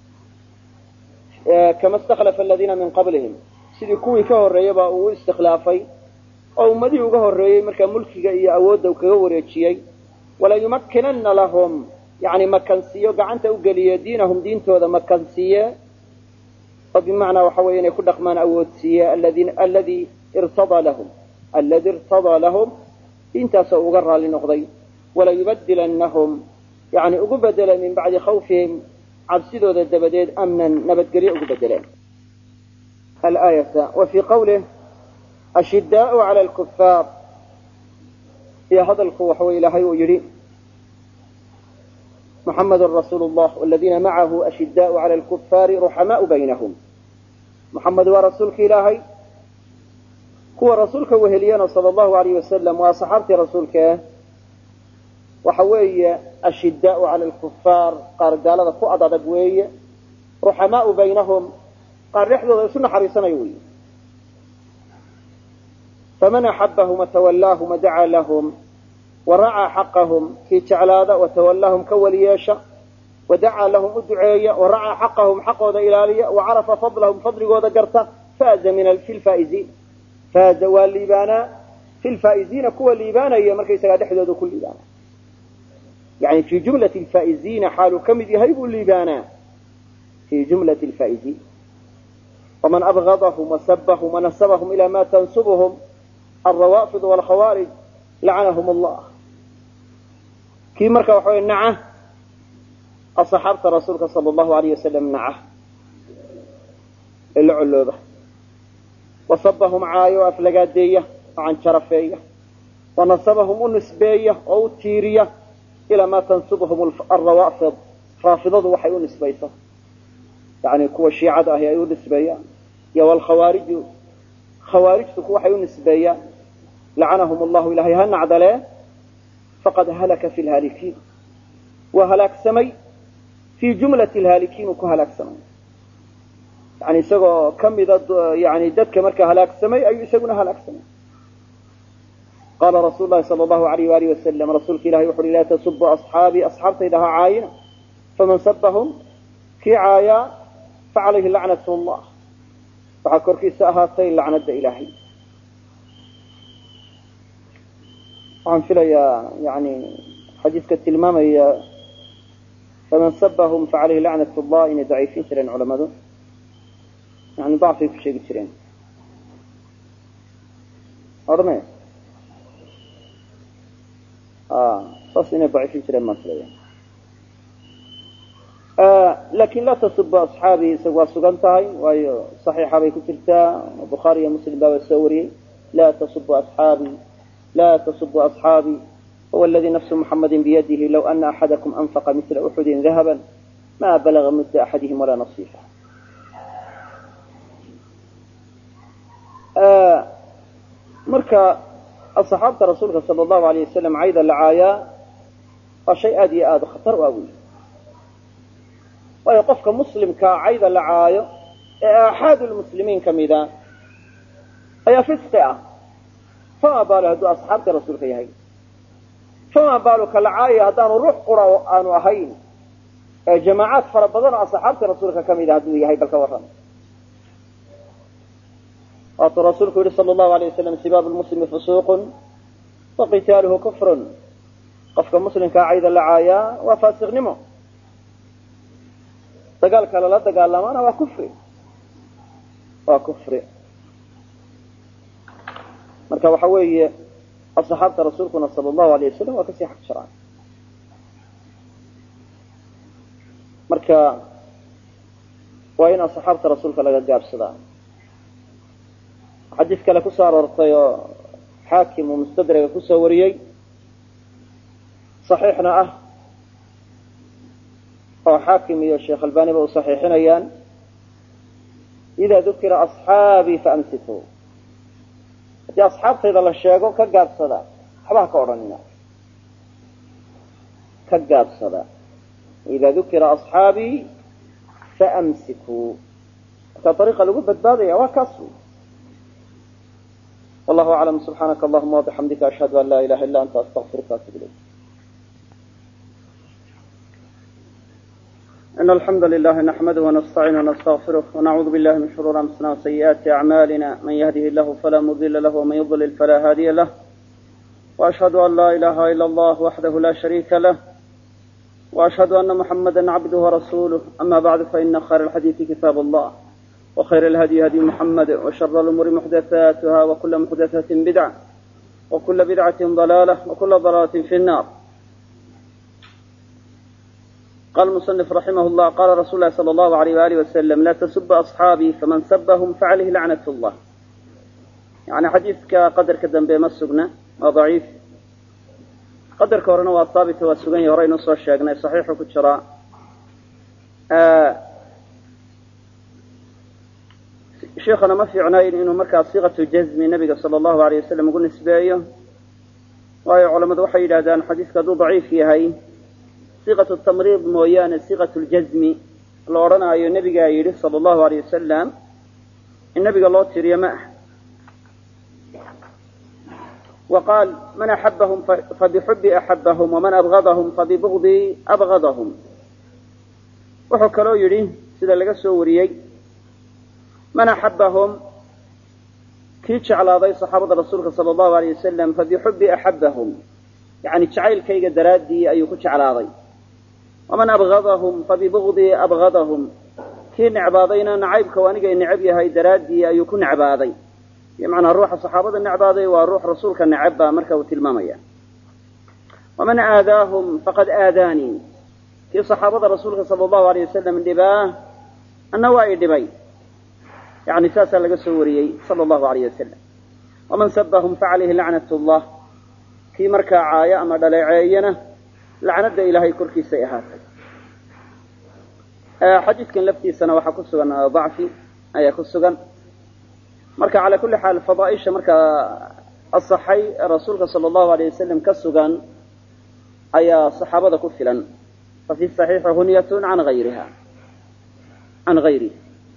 kama istakhlafa aladiina min qablihim sidii kuwii ka horreeyaba uu u istikhlaafay oo ummadihii uga horreeyey markaa mulkiga iyo awoodda kaga wareejiyey walayumakkinanna lahum yani makansiiyo gacanta u geliye diinahum diintooda makansiiye oo bimacnaa waxa weeye inay ku dhaqmaan awoodsiiye alladii irtadaa lahum alladii irtadaa lahum diintaasoo uga raali noqday walayubadilannahum yani ugu bedeleen min bacdi khawfihim cabsidooda dabadeed amnan nabadgelyo ugu bedeleen alaayata wa fii qawlih ashidaau cala lkufaar iyo hadalku waxa wey ilaahay uu yidhi muxamedun rasuulu llah waladiina macahu ashidaau cala lkufaari ruxamaau baynahum muxamed waa rasuulka ilaahay kuwa rasuulka weheliyana sala allahu alayh wasalam waa saxaabtii rasuulkaeh waxa weeye ashidaau cala lkufaar qaar gaalada ku ad adag weeye ruxamaau baynahum qaar dhexdooda isu naxariisanayo wey faman axabahum watawalaahum wadacaa lahum waracaa xaqahum kii jeclaada watawalaahum ka weli yeesha wadacaa lahum u duceeya waracaa xaqahum xaqooda ilaaliya wacarafa fadlahum fadligooda garta faaza min fi lfaa'iziin faaza waa liibaanaa fi lfaa'iziina kuwa liibaanaya markaysagaa dhexdooda ku liibaana yani fii jumlati lfaa'iziina xaaluu ka mid yahay buu liibaanaa fii jumlati lfaa'iziin waman abgadahum wasabahum wanasabahum ila ma tansubhum alrawaafid walkhawaarij lacanahum allah kii marka waxa wey naca asaxaabta rasuulka sala allahu alayh wasalam naca ee la colooba wasabahum caayo o aflagaadeeya oo canjarafeeya wanasabahum u nisbeeya oo u tiiriya ilaa maa tansubhum alrawaafid raafidadu waxay u nisbayso yani kuwa shiicada ahi ay u nisbeeyaan iyo walkhawaariju khawaarijtu ku waxay u nisbeeyaan lacanahum allahu ilahay ha nacdalee faqad halaka fi lhaalikiin waa halaagsamay fii jumlati lhaalikiin uu ku halaagsamay yani isagoo ka mida yani dadka markaa halaagsamay ayuu isaguna halaagsamay qaala rasuulu lahi sala allahu alayh waalih wasalam rasuulka ilahay wuxu uhi laa tasubu asxaabii asxaabtayda ha caayina faman sabahum kii caayaa facalayhi lacnat llah waxaa korkiisa ahaatay lacnada ilaahay waxaan filayaa yani xadiiska tilmaamaya faman sabahum facalayhi lacnat llah inay daciifin jireen culamadu yani dacfay ku sheegi jireen odhame saas inay daciifin jireen baan filaya lakin laa tasubu asxaabii isagu waa sugan tahay waayo saxiixa bay ku jirtaa bukhaari iyo muslim baaba soo wariyey laa tasubu asxaabii laa tasubu asxaabii huwa aladii nafsu muxamadi biyadihi low ana axadakum anfaqa mila uxudin dahaba ma balaga mudda axadihim walaa nasiifa marka asxaabta rasuulka sala allahu alayh wasalam cayda la caayaa waa shay aada iyo aada khatar u awey waayo qofka muslimkaa cayda la caayo ee aaxaadu lmuslimiin ka mida ayaa fisqi ah fama baalo hadduu asxaabta rasuulka yahay fama baalo ka la caayaya haddaanu ruux qura aanu ahayn ee jamaacaad fara badan oo asxaabta rasuulka ka mida hadduu yahay bal ka warran waatuu rasuulku yihi sala allahu alayh wasalam sibaabu lmuslimi fusuuqun wa qitaaluhu kufrun qofka muslimkaa cayda la caayaa waa faasiqnimo dagaalka lala dagaalamaana waa kufri waa kufri marka waxa weeye asxaabta rasuulkuna sala allahu alayh wasalam waa kasii xaq sharcan marka waa in asxaabta rasuulka laga gaabsadaa xadiis kale kusoo aroortay oo xaakim uu mustadraga kusoo wariyey saxiixna ah oo xaakim iyo sheekh albaniba u saxiixinayaan idaa dukira asxaabii faamsikuu haddii asxaabtayda la sheego ka gaabsada waxba ha ka odhanina ka gaabsada idaa dukira asxaabii faamsikuu marka ariiqa lagu badbaadaya waa kaas wy wallahu aclam subxaanaka allahuma wabixamdika ashhadu an laa ilaha illa anta astaqfiruka atub ilayk إن الحمد لله نحمده ونستعينه ونستغفره ونعوذ بالله من شرور أنفسنا وسيئات أعمالنا من يهده الله فلا مضل له ومن يضلل فلا هادي له وأشهد أن لا إله إلا الله وحده لا شريك له وأشهد أن محمدا عبده ورسوله أما بعد فإن خير الحديث كتاب الله وخير الهدي هدي محمد وشر الأمور محدثاتها وكل محدثة بدعة وكل بدعة ضلالة وكل ضلالة في النار قال المصنف رحمه الله قال رسول الله صلى الله عليه وآله وسلم لا تسب أصحابي فمن سبهم فعليه لعنة الله يعني حديثك قدر كدن بما سقنا وضعيف قدر كورنا وثابت وسقنا هرين نصر الشاقنا صحيح كتشرا آه شيخنا ما في عناين إنه مركز صيغة جزم النبي صلى الله عليه وسلم يقول نسبية وهي علماء وحي إلى حديث كذو ضعيف فيها هي صيغة التمريض مويان صيغة الجزم اللي أرانا أي النبي يقول صلى الله عليه وسلم النبي الله تري معه وقال من أحبهم فبحب أحبهم ومن أبغضهم فببغض أبغضهم وحكروا يري سيدا لغا سوريي من أحبهم كي جعل صحابة رسولك صلى الله عليه وسلم فبحب أحبهم يعني جعيل كيغا درادي أيو كجعل ومن أبغضهم فببغض أبغضهم كي نعباضينا نعيب كوانيقا نعب يهي درادي أيو كنعباضي بمعنى الروح الصحابة النعباضي والروح رسولك النعبا مركا وتلماميا ومن آذاهم فقد آذاني كي صحابة رسولك صلى الله عليه وسلم النباه النوائي النبي يعني ساسا لقى سوريي صلى الله عليه وسلم ومن سبهم فعليه لعنة الله كي مركا عايا أما دلعينا لعنة إلهي كركي سيئات آه حديث كان لفتي سنة وحا كسوغا ضعفي أي كسوغا مركا على كل حال فضائش مركا الصحي رسولك صلى الله عليه وسلم كسوغا أي صحابة كفلا ففي الصحيح هنية عن غيرها عن غيره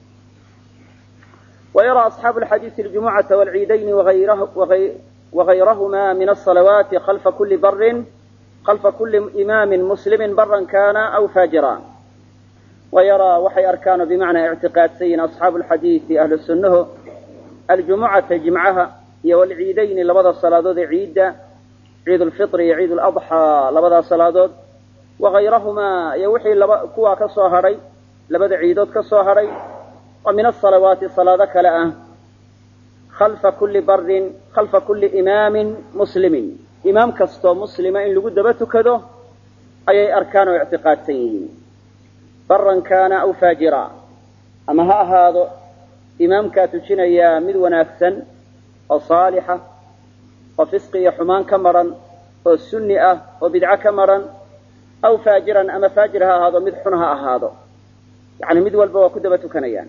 ويرى أصحاب الحديث الجمعة والعيدين وغيره وغي وغيرهما من الصلوات خلف كل بر خلف كل إمام مسلم برا كان أو فاجرا ويرى وحي أركان بمعنى اعتقاد سين أصحاب الحديث أهل السنة الجمعة جمعها والعيدين لبدا الصلاة عيد عيد الفطر عيد الأضحى لبدا الصلاة وغيرهما يوحي كوا كصهري لبدا عيدود كصهري ومن الصلوات صلاة كلاء خلف كل بر خلف كل إمام مسلم إمام كستو مسلم إن لقد بتكده أي أركان واعتقاد سيئين برا كان أو فاجرا أما ها هذا إمام كاتوشين يا مد ونافسا وصالحة وفسق حمان كمرا والسنئة وبدعة كمرا أو فاجرا أما فاجرها هذا مدحنها هذا يعني مد والبوا كدبة كنيان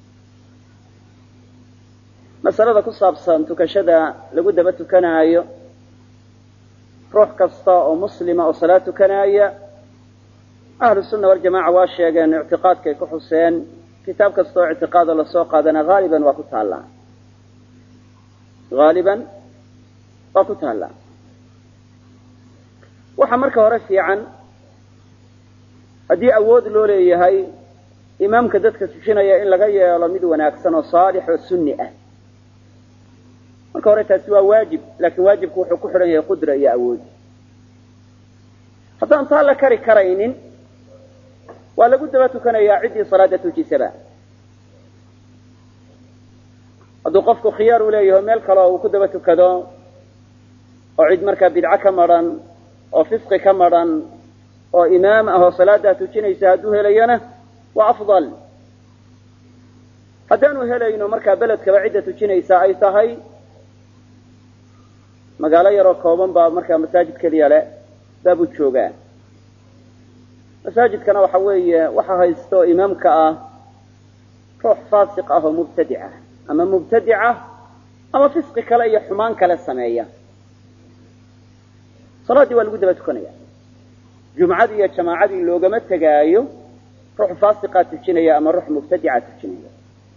masalada ku saabsan tukashada lagu daba tukanaayo ruux kasta oo muslima oo salaad tukanaya ahlu sunna waljamaca waa sheegeen ictiqaadkay ku xuseen kitaab kasta oo ictiqaado lasoo qaadana haaliban waa ku taallaa haaliban waa ku taallaa waxaa marka hore fiican haddii awood loo leeyahay imaamka dadka tukinaya in laga yeelo mid wanaagsan oo saalix oo sunni ah marka hore taasi waa waajib laakiin waajibku wuxuu ku xidhan yahay qudra iyo awood haddaan taa la kari karaynin waa lagu daba tukanayaa ciddii salaada tujisaba hadduu qofku khiyaar u leeyaho meel kale uu ku daba tukado oo cid markaa bidco ka madran oo fisqi ka madran oo imaam ah oo salaadaa tujinaysa hadduu helayana waa afdal haddaanu helayno markaa beledkaba cidda tujinaysa ay tahay magaalo yaroo kooban baa markaa masaajid keliya le baabuu joogaa masaajidkana waxa weeye waxa haysta oo imaamka ah ruux faasiq ah oo mubtadic ah ama mubtadica ama fisqi kale iyo xumaan kale sameeya salaaddii waa lagu daba tukanaya jumcadii iyo jamaacadii loogama tegaayo ruux faasiqaa tujinaya ama ruux mubtadica tujinaya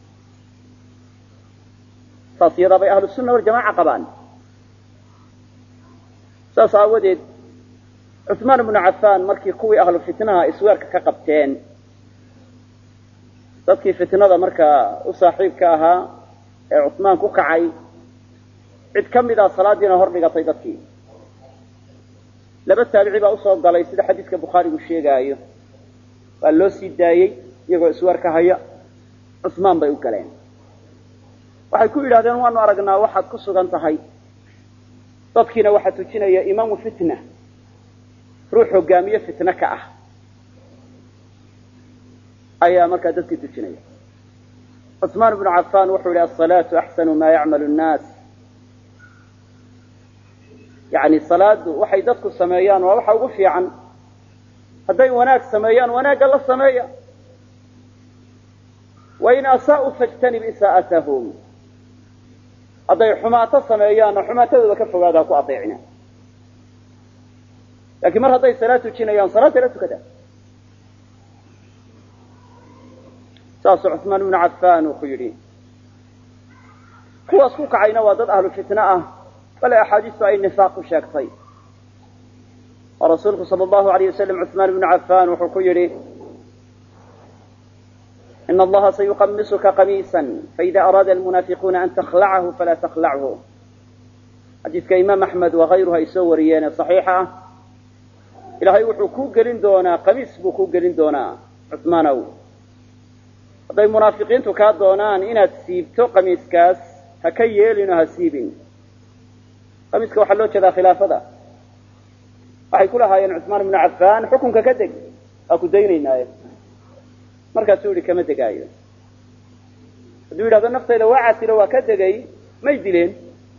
saas iyadaa bay ahlu sunna waljamaca qabaan saas aawadeed cuثmaan ibnu cafaan markii kuwii ahlu fitnaha isweerka ka qabteen dadkii fitnada markaa u saaxiibka ahaa ee cuثmaan ku kacay cid ka mid a salaadiina hor dhigatay dadkii laba taabici baa usoo galay sida xadiiska bukhaarigu sheegaayo waa loo sii daayey iyagoo iswarka haya cusmaan bay u galeen waxay ku yidhahdeen waanu aragnaa waxaad ku sugan tahay dadkiina waxaa tujinaya imaamu fitna ruux hogaamiye fitne ka ah ayaa markaa dadkii tujinaya cusmaan ibnu cafaan wuxuu yihi asalaatu axsanu maa yacmalu nnaas yani salaadu waxay dadku sameeyaan waa waxa ugu fiican hadday wanaag sameeyaan wanaagga la sameeya wain asaa'uu fajtanib isaa'atahum hadday xumaato sameeyaanna xumaatadooda ka fogaada ha ku adeecina laakiin mar hadday salaad tujinayaan salaadda la tukada saasuu cusmaan ibnu cafaan uu ku yidhi kuwaas ku kacayna waa dad ahlu fitne ah bale axaadiistu ay nifaaq ku sheegtay oo rasuulku sala allahu alayh wasalam cusmaan ibnu cafaan wuxuu ku yidhi ina allaha sayuqamisuka qamiisa faida araada almunaafiquuna an takhlacahu falaa takhlachu xadiiska imaam axmed wakayruhu ay soo wariyeene saxiixa ah ilaahay wuxuu kuu gelin doonaa qamiis buu kuu gelin doonaa cusmaanow hadday munaafiqiintu kaa doonaan inaad siibto qamiiskaas ha ka yeelin oo ha siibin qamiiska waxaa loo jeedaa khilaafada waxay ku lahaayeen cusmaan ibnu cafaan xukunka ka deg waa ku daynaynaaye markaasuu yihi kama degaayo hadduu yidhahdo naftayda waa casilo waa ka degay may dileen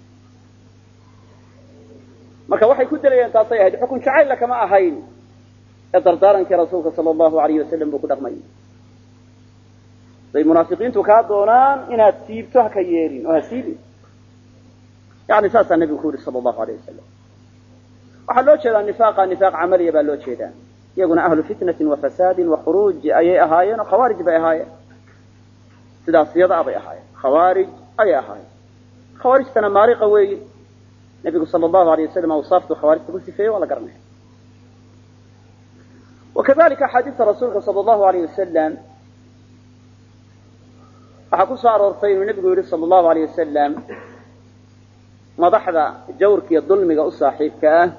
marka waxay ku delayeen taasay ahayd xukun jacaylla kama ahayn ee dardaarankii rasuulka sala allahu alayhi wasalam buu ku dhaqmay haday munaafiqiintu kaa doonaan inaad siibto ha ka yeelin oo ha siibin yani saasaa nabigu ku yihi sala allahu alayh wasalam waxaa loo jeedaa nifaaqa nifaaq camaliya baa loo jeedaa iyaguna ahlu fitnatin wa fasaadin wa khuruuj ayay ahaayeen oo khawaarij bay ahaayeen sidaas yadaa bay ahaayeen khawaarij ayay ahaayeen khawaarijtana maariqa weeye nabigu sala allahu alayh wasalam awsaaftu khawaarijta ku sifeeyey waa la garanaya wakadalika axaadiista rasuulka sala allahu alayh wasalam waxaa ku soo aroortay inuu nebigu yihi sala allahu alayh wasalam madaxda jawrka iyo dulmiga u saaxiibka ah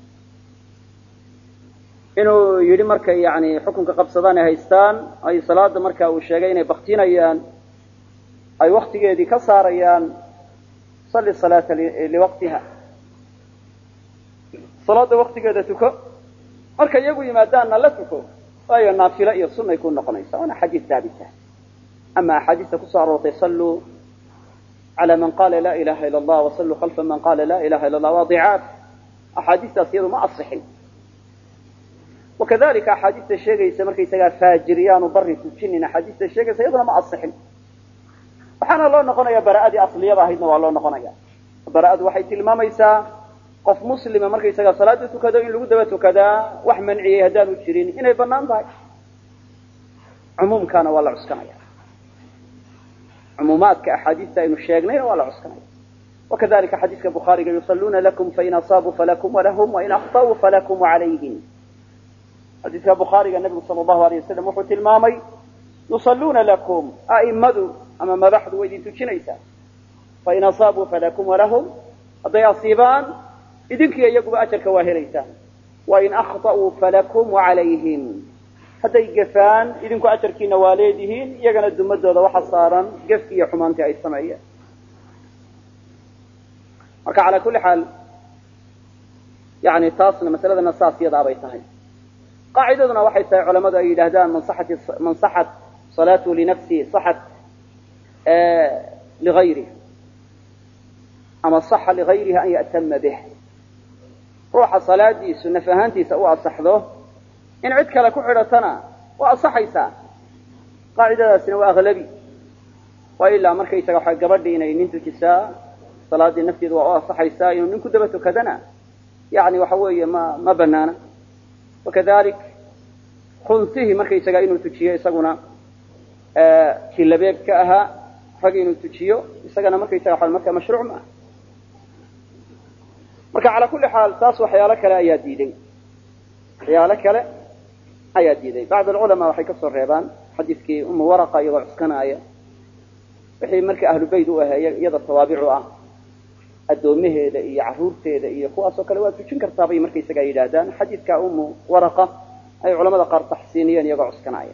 inuu yidhi markay yani xukunka qabsadaan ay haystaan ay salaada marka uu sheegay inay baktinayaan ay waktigeedii ka saarayaan salli salaata liwaqtiha salaada waktigeeda tuko marka iyagu yimaadaanna la tuko waayo naafilo iyo sunay ku noqonaysa waana xadiis daabita ama axaadiista kusoo aroortay salluu cala man qala la ilaha ila allah wasalluu khalfa man qala la ilaha illa allah waa dicaaf axaadiistaas iyadu ma asixin wakadalika axaadiista sheegaysa markaysagaa faajiriyaanu bari tujinin axaadiista sheegaysa iyaduna ma asixin waxaana loo noqonaya bara'adii asliyada ahaydna waa loo noqonaya bara'adu waxay tilmaamaysaa qof muslima markaysagaa salaada tukado in lagu daba tukadaa wax manciyey haddaanu jirin inay banaan tahay cumuumkaana waa la cuskanaya cumuumaadka axaadiista aynu sheegnayna waa la cuskanaya wakadalika xadiiska bukhaariga yusaluuna lakum fain asaabuu falakum walahum wain akطa'uu falakum wacalayhim xadiiska bukhaariga nabigu sala allahu alayh wasalam wuxuu tilmaamay yusalluuna lakum a'imadu ama madaxdu way idin tujinaysaa fain asaabuu falakum walahum hadday asiibaan idinkiiyo iyaguba ajarka waa helaysaan wain akhta'uu falakum wacalayhim hadday gefaan idinku ajarkiina waa leedihiin iyagana dumadooda waxa saaran gefki iyo xumaantii ay sameeyeen marka calaa kulli xaal yani taasna masaladana saas yadaa bay tahay qaacidaduna waxay tahay culamadu ay yidhaahdaan man saxat salaatu linafsihi saxat ligayrih ama saxa ligayrihi an ya'tama bih ruuxa salaadiisu naf ahaantiisa u asaxdo in cid kale ku xidhatana waa asaxaysaa qaacidadaasina waa aglabi waa ilaa markaysaga waxa gabadhii inay nin tujisaa salaadii nafteedu waa u asaxaysaa inuu nin ku daba tukadana yani waxa weeye ma ma banaana wakadalik khunsihii markaysaga inuu tujiyo isaguna kii labeebka ahaa rag inuu tujiyo isagana markaysaga waa marka mashruuc ma ah marka calaa kulli xaal taas waxyaalo kale ayaa diiday waxyaalo kale ayaa diiday bacd alculamaa waxay kasoo reebaan xadiiskii umu waraqa iyagoo cuskanaaya wixii marka ahlu beyt u ahay iyada tawaabicu ah addoomaheeda iyo carruurteeda iyo kuwaasoo kale waa tujin kartaa bay markaysagaa yidhaahdaan xadiidka umu waraqa ay culamada qaar taxsiiniyeen iyagoo cuskanaya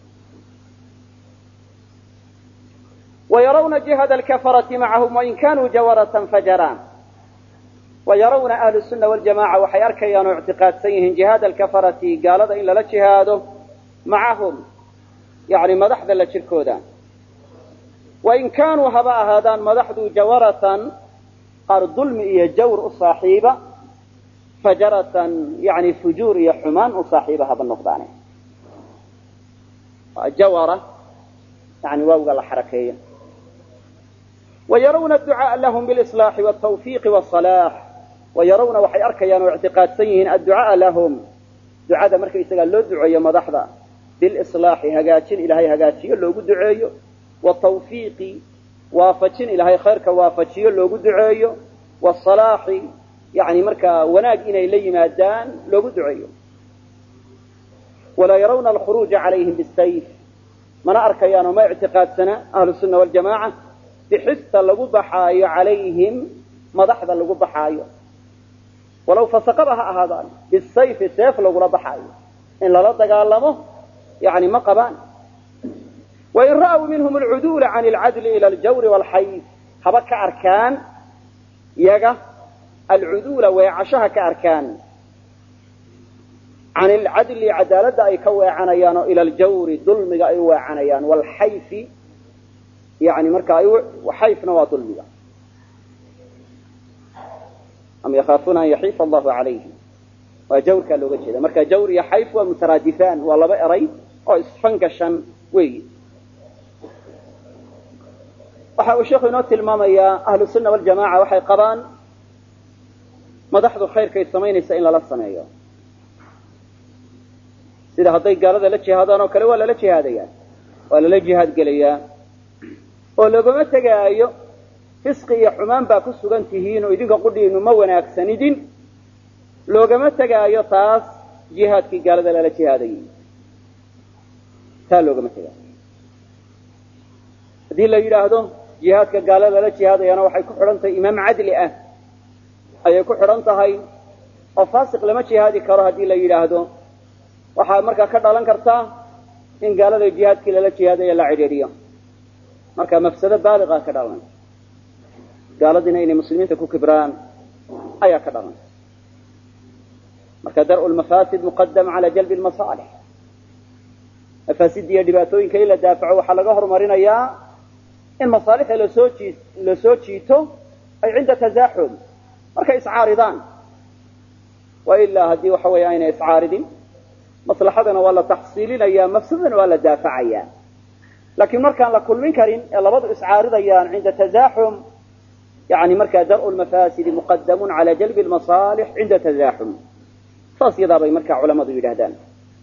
ويرون جهد الكفرة معهم وإن كانوا جورة فجران ويرون أهل السنة والجماعة وحي أركيان اعتقاد سيهن جهاد الكفرة قال هذا إلا لا جهاده معهم يعني مدحد لشركودان وإن كانوا هباء هذان مدحدوا جورة قال ظلم إيا جور صاحبة فجرة يعني فجور إيا حمان صاحبها بالنقدان جورة يعني واو قال حركية ويرون الدعاء لهم بالإصلاح والتوفيق والصلاح ويرون وحي أركيان واعتقاد سيهن الدعاء لهم دعاء مركب يسقى له دعاء مضحضة بالإصلاح هقاتين إلهي هقاتين لو قد دعاء والتوفيق waafaجin ilahay khayrka waafajiyo loogu duceeyo والصلاaxi yani markaa wanaag inay la yimaadaan loogu duceeyo walaa yarawna alkhuruuجa عalayhim bالsayf mana arkayaan oo ma اctiqaadsana ahlu الsuna والjamاعة bixista lagu baxaayo calayhim madaxda lagu baxaayo walow fasaqaba ha ahaadaan bisayfi seef lagula baxaayo in lala dagaalamo yani ma qabaan wain ra'w minhum alcuduula can alcadli ila aljawri walxayf haba ka arkaan yaga alcuduula weecashaha ka arkaan can alcadli cadaaladda ay ka weecanayaan oo ila aljawri dulmiga ay weecanayaan walxayfi yani marka xayfna waa dulmiga am yakhaafuuna an yaxiifa allahu calayhim waa jawrkaa looga jeeda marka jawr iyo xayf waa mutaraadifaan waa laba eray oo isfangashan weeyi waxa uu sheekhu inoo tilmaamayaa ahlu sunna waljamaca waxay qabaan madaxdu khayrkay samaynaysa in lala sameeyo sida hadday gaalada la jihaadaan oo kale waa lala jihaadayaa waa lala jihaad gelayaa oo loogama tegaayo fisqi iyo xumaan baa ku sugan tihiin oo idinka qudhiinu ma wanaagsanidin loogama tegaayo taas jihaadkii gaalada lala jihaadayay taa loogama tegaayo haddii la yidhaahdo jihaadka gaalo lala jihaadayana waxay ku xidhan tahay imaam cadli ah ayay ku xidhan tahay oo faasiq lama jihaadi karo haddii la yidhaahdo waxaa markaa ka dhalan kartaa in gaalada jihaadkii lala jihaadaya la cidhiidhiyo marka mafsado baaliqa ka dhalanaysa gaaladiina inay muslimiinta ku kibraan ayaa ka dhalanaysa marka dar'u lmafaasid muqadam cala jalbi lmasaalix mafaasidda iyo dhibaatooyinka in la daafaco waxaa laga horumarinayaa in masaalixda lasoo jii lasoo jiito ay cinda tasaaxum markay iscaaridaan wa ilaa haddii waxa weeye aynay iscaaridin maslaxadana waa la taxsiilinaya mafsadana waa la daafacaya laakiin markaan la kulmin karin ee labadu iscaaridayaan cinda tasaaxum yani markaa dar'u lmafaasidi muqadamun cala jalbi lmasaalix cinda tasaaxum saas yadaa bay markaa culamadu yidhahdaan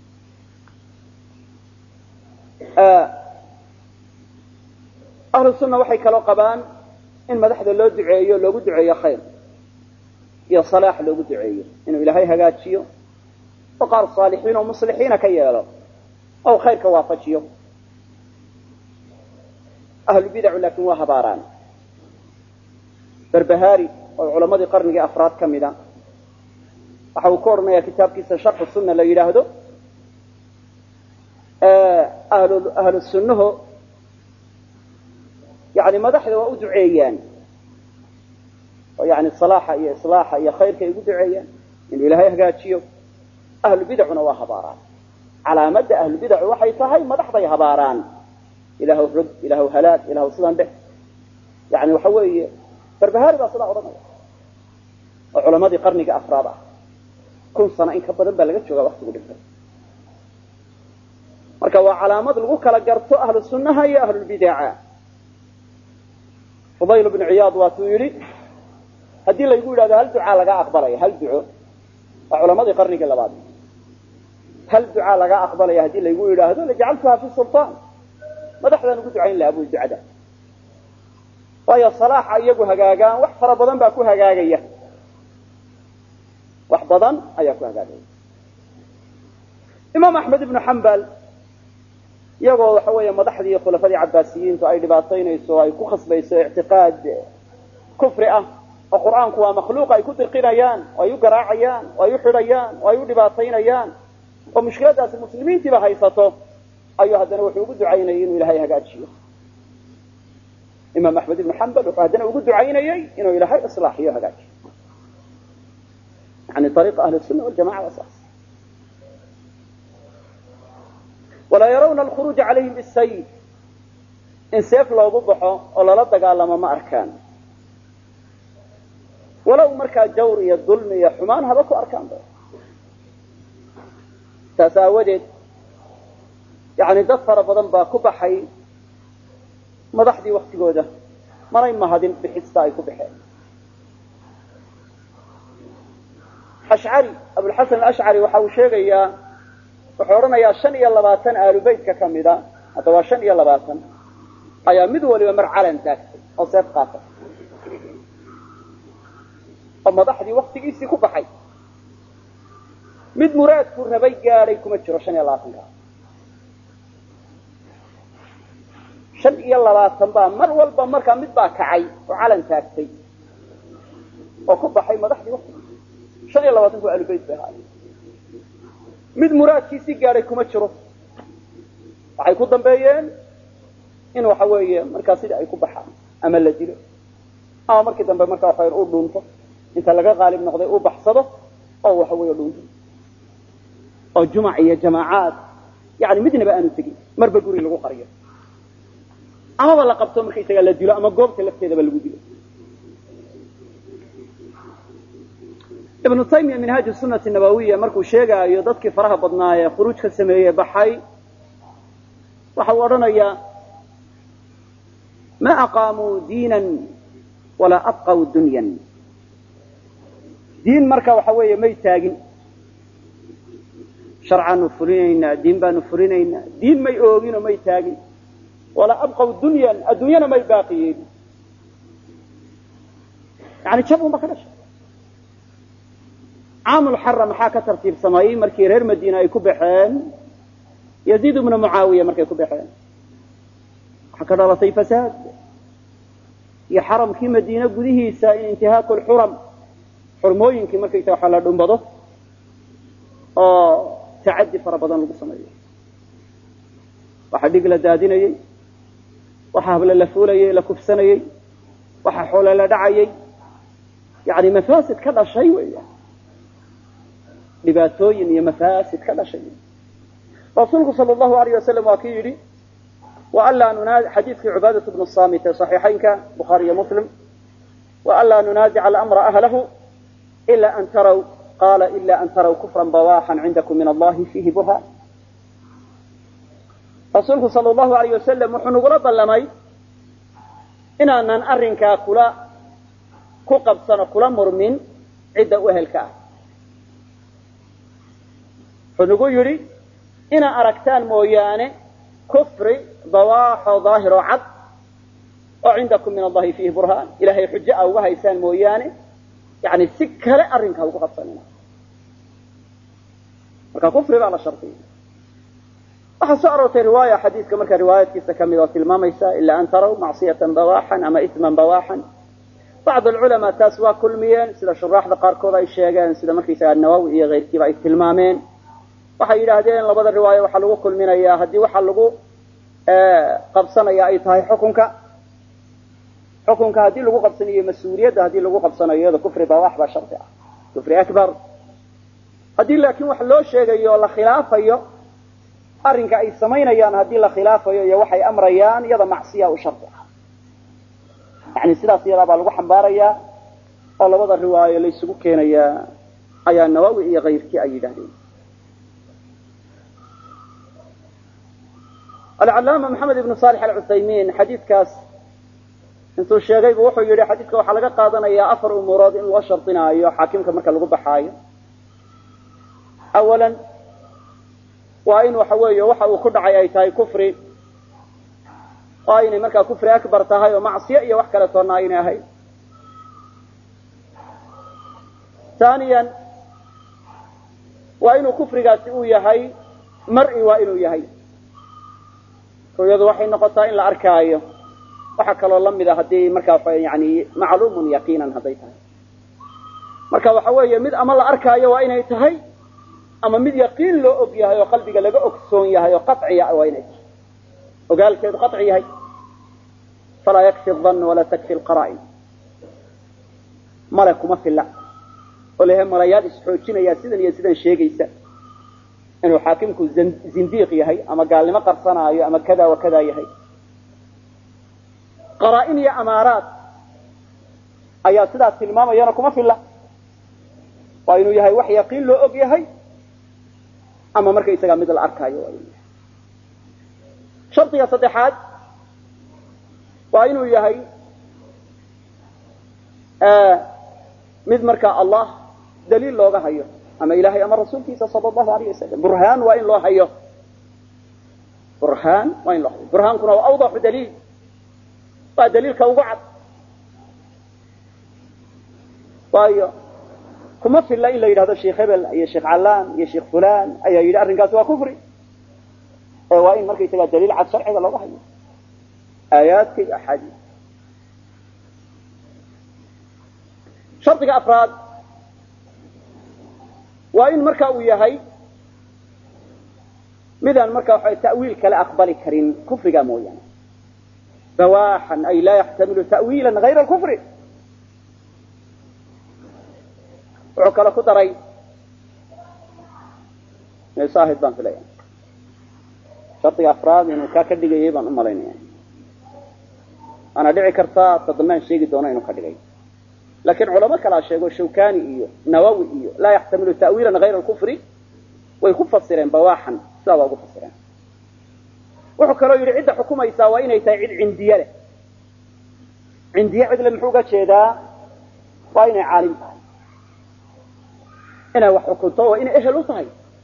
ahlu sunna waxay kaloo qabaan in madaxda loo duceeyo loogu duceeyo khayr iyo salaax loogu duceeyo inuu ilaahay hagaajiyo oo qaar saalixiin oo muslixiina ka yeelo oo khayrka waafajiyo ahlu bidacu laakiin waa habaaraan berbahaari oo culamadii qarnigii afraad ka mida waxa uu ku odhanayaa kitaabkiisa sharxu sunna la yidhaahdo ahlu ahlu sunnaho yani madaxda waa u duceeyaan oo yani salaaxa iyo islaaxa iyo khayrka ay ugu duceeyaan inuu ilaahay hagaajiyo ahlu bidacuna waa habaaraan calaamadda ahlu bidacu waxay tahay madaxday habaaraan ilaahw rog ilaahw halaag ilaahw sidaan dheh yani waxa weeye barbahaari baa sidaa odhanaya oo culamadii qarniga afraad ah kun sano in ka badan baa laga joogaa waktigu dhintay marka waa calaamad lagu kala garto ahlu sunnaha iyo ahlulbidaca fudayl bnu ciyaad waatuu yidhi haddii laygu yidhahdo hal ducaa laga aqbalaya hal duco waa culamadii qarnigii labaad hal ducaa laga aqbalaya haddii laygu yidhaahdo lajacaltuha fi sulطaan madaxdaan ugu ducayn lahaa bu ducada waayo salaaxa iyagu hagaagaan wax fara badan baa ku hagaagaya wax badan ayaa ku hagaagaya imaam axmed ibnu xambal iyagoo waxa weeye madaxdii khulafadii cabaasiyiintu ay dhibaataynayso o ay ku khasbayso ictiqaad kufri ah oo qur'aanku waa makhluuq ay ku dirqinayaan oo ay u garaacayaan oo ay u xidhayaan oo ay u dhibaataynayaan oo mushkiladaasi muslimiintiiba haysato ayuu haddana wuxuu ugu ducaynayay inuu ilaahay hagaajiyo imaam axmed ibnu xambal wuxuu haddana ugu ducaynayey inuu ilaahay islaaxiyo hagaajiyo yani ariiqa ahli sunna waljamaca waa saas walaa yarawna alkhuruuja calayhim bisayf in seef loogu baxo oo lala dagaalamo ma arkaan walow markaa jawr iyo dulmi iyo xumaan haba ku arkaan ba saas aawadeed yani dad fara badan baa ku baxay madaxdii waktigooda manay mahadin bixista ay ku baxeen ashcari abulxasan alashcari waxa uu sheegayaa wuxuu odhanayaa shan iyo labaatan aalu beytka ka mida hadda waa shan iyo labaatan ayaa mid waliba mar calan taagtay oo seef qaatay oo madaxdii waktigiisii ku baxay mid muraadku rabay gaadhay kuma jiro shan iyo labaatanka shan iyo labaatan baa mar walba markaa mid baa kacay oo calan taagtay oo ku baxay madaxdii waktigiisi shan iyo labaatanku aalubeyt bay ahaay mid muraadkiisii gaadhay kuma jiro waxay ku dambeeyeen in waxa weeye markaa sidii ay ku baxaan ama la dilo ama markii dambe markaa waxa u dhuunto inta laga qaalib noqday uu baxsado oo waxa weeye dhuunto oo jumac iyo jamaacaad yani midnaba aanu tegin marba guri lagu qariyo amaba la qabto markaysaga la dilo ama goobta lafteedaba lagu dilo ibnu taymiya minhaaj sunati nabawiya markuu sheegaayo dadkii faraha badnaa ee khuruuj ka sameeyey baxay waxa uu odhanayaa ma aqaamuu diinan walaa abqaw dunyan diin marka waxa weeye may taagin sharcaanu fulinaynaa diin baanu fulinaynaa diin may ooginoo may taagin walaa abqaw dunyan adduunyana may baaqi yeelin yani jab unba ka dhashay caamulxara maxaa ka tartiibsamayey markii reer madiina ay ku baxeen yaziid ibnu mucaawiya markay ku baxeen waxaa ka dhalatay fasaad iyo xaramkii madiine gudihiisa in intihaaku lxuram xurmooyinkii markaysa waxaa la dhumbado oo tacadi fara badan lagu sameeyo waxaa dhig la daadinayey waxaa hable la fuulayey la kufsanayey waxaa xoole la dhacayey yani mafaasid ka dhashay weya dhibaatooyin iyo mafaasid ka dhashay rasuulku sal allahu alayh wasalam waa kii yidhi waanlaa nunaadi xadiidkii cubaadat bnu samit ee saxiixaynka bukhaari iyo muslim waanlaa nunaadica alamra ahlahu ila an taraw qaala ila an taraw kufran bawaxan cindakum min allahi fiihi burhaan rasuulku sal allahu alayh wasalam wuxuu nagula ballamay inaanan arrinkaa kula ku qabsano kula murmin cidda u ehelka ah wuxuu nagu yidhi inaa aragtaan mooyaane kufri dawaaxo daahiroo cad oo cindakum min allahi fiihi burhaan ilahay xujo a uga haysaan mooyaane yani si kale arrinkaa ugu qabsanina marka kufri baa la shardiya waxaa soo aroortay riwaaya xadiidka markaa riwaayaadkiisa ka mid oo tilmaamaysa ila an taraw macsiyatan bawaxan ama isman bawaxan bacd alculamaa taas waa kulmiyeen sida shuraaxda qaarkood ay sheegeen sida markaysaga nawawi iyo keyrkiiba ay tilmaameen waxay yidhaahdeen labada riwaayo waxaa lagu kulminayaa haddii waxa lagu qabsanaya ay tahay xukunka xukunka haddii lagu qabsanayo mas-uuliyadda haddii lagu qabsanayo iyado kufri bawax baa shardi ah kufri akbar haddii laakiin wax loo sheegayo oo la khilaafayo arrinka ay samaynayaan haddii la khilaafayo iyo waxay amrayaan iyada macsiya u shardi ah yani sidaas iyadaa baa lagu xambaarayaa oo labada riwaayo laysugu keenayaa ayaa nawawi iyo kayrkii ay yidhahdeen alcalaama maxamed ibnu saalix alcuthaymiin xadiidkaas intuu sheegaybu wuxuu yidhi xadiidka waxaa laga qaadanayaa afar umuurood in loo shardinaayo xaakimka marka lagu baxaayo awalan waa in waxa weeye waxa uu ku dhacay ay tahay kufri oo aynay markaa kufri akbar tahay oo macsiyo iyo wax kale toonna aynay ahayd taaniyan waa inuu kufrigaasi uu yahay mar'i waa inuu yahay ruyadu waxay noqotaa in la arkaayo waxaa kaloo lamid a haddii markaa yani macluumun yaqiinan hadday tahay marka waxa weeye mid ama la arkaayo waa inay tahay ama mid yaqiin loo og yahay oo qalbiga laga ogsoon yahay oo qaciya waa inay tahay ogaalkeedu qaci yahay falaa yakfi dan walaa takfi lqara'in male kuma filla oo layahay malayaal isxoojinaya sidan iyo sidan sheegaysa inuu xaakimku zindiiq yahay ama gaalnimo qarsanaayo ama kada wa kada yahay qaraa-in iyo amaaraad ayaa sidaas tilmaamayana kuma filla waa inuu yahay wax yaqiin loo og yahay ama markaysagaa mid la arkaayo waa inuu yahay shardiga saddexaad waa inuu yahay mid markaa allah daliil looga hayo ama ilahay ama rasuulkiisa sala allahu alayh wasalam burhaan waa in loo hayo burhaan waa in loo hayo burhaankuna waa awdaxu daliil waa daliilka ugu cad waayo kuma filla in la yidhahdo sheikh hebel iyo sheekh callaan iyo sheekh fulan ayaa yidhi arrinkaasi waa kufri ee waa in markaysagaa daliil cad sharciga looga hayo aayaadka iyo axaadiis shardiga afraad waa in marka uu yahay midaan marka waxa ta'wiil kale aqbali karin kufriga mooyaane bawaaxan ay laa yaxtamilu ta'wiila hayra alkufri wuxuu kale ku daray saahid baan filaya shardiga afraad inuu kaa ka dhigayay baan u malaynaya waana dhici kartaa tadmaan sheegi doono inuu ka dhigay laakiin culamo kalaa sheego shawkani iyo nawawi iyo laa yaxtamilu ta'wiilan hayra alkufri way ku fasireen bawaaxan sidaa waa ugu fasireen wuxuu kaloo yidhi cidda xukumaysaa waa inay tahay cid cindiye leh cindiye cidle muxuu uga jeedaa waa inay caalim tahay inay wax xukunto waa inay ehel u tahay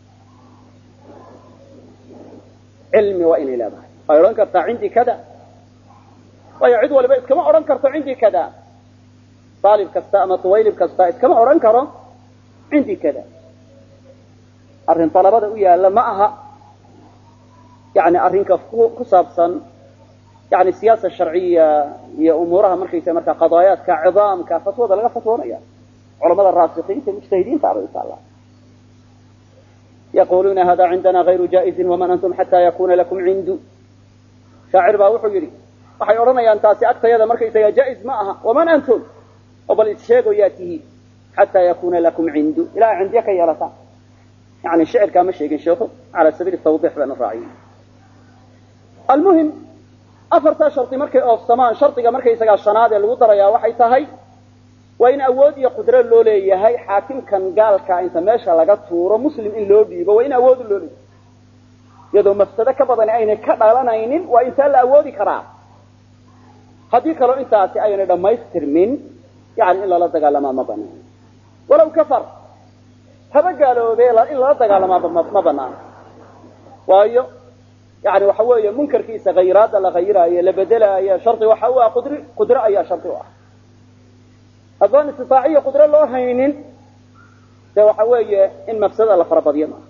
cilmi waa inay leedahay way odhan kartaa cindii kada waayo cid waliba iskama odhan karto cindii kada saalib kasta ama tuwaylib kasta iskama odhan karo cindii kada arrin dalabada u yaalla ma aha yani arrinka ku saabsan yani siyaasa sharciya iyo umuuraha markaysa markaa qadaayaadka cidaamka fatwada laga fatwoonaya culamada raasikiinta mujtahidiinta abay u taallaa yaquluuna hada cindana hayru jaaizin waman antum xataa yakuna lakum cindu shaacir baa wuxuu yidhi waxay odhanayaan taasi agtayada markaysaga jaa-iz ma aha waman antum oo bal issheego yaa tihiin xataa yakuna lakum cindu ilaa cindiye ka yeelataan yani shicirkaa ma sheegin sheikhu cala sabiili tawdix baan u raaciyey almuhim afartaa shardi markay oofsamaan shardiga markaysagaa shanaad ee lagu darayaa waxay tahay waa in awood iyo qudro loo leeyahay xaakimkan gaalkaa inta meesha laga tuuro muslim in loo dhiibo waa in awood loo leeyahay iyadoo mafsado ka badani aynay ka dhalanaynin waa intaa la awoodi karaa haddii kaloo intaasi aynay dhammaystirmin yani in lala dagaalamaa ma banaan walaw kafar haba gaaloobe in lala dagaalamaa ma banaano waayo yani waxa weeye munkarkiisa khayraadda la khayiraayo la bedelaayo shardi waxa u ah qudri qudro ayaa shardi u ah haddaan istitaaciya qudro loo haynin de waxa weeye in mafsadada la farabadiyo maaha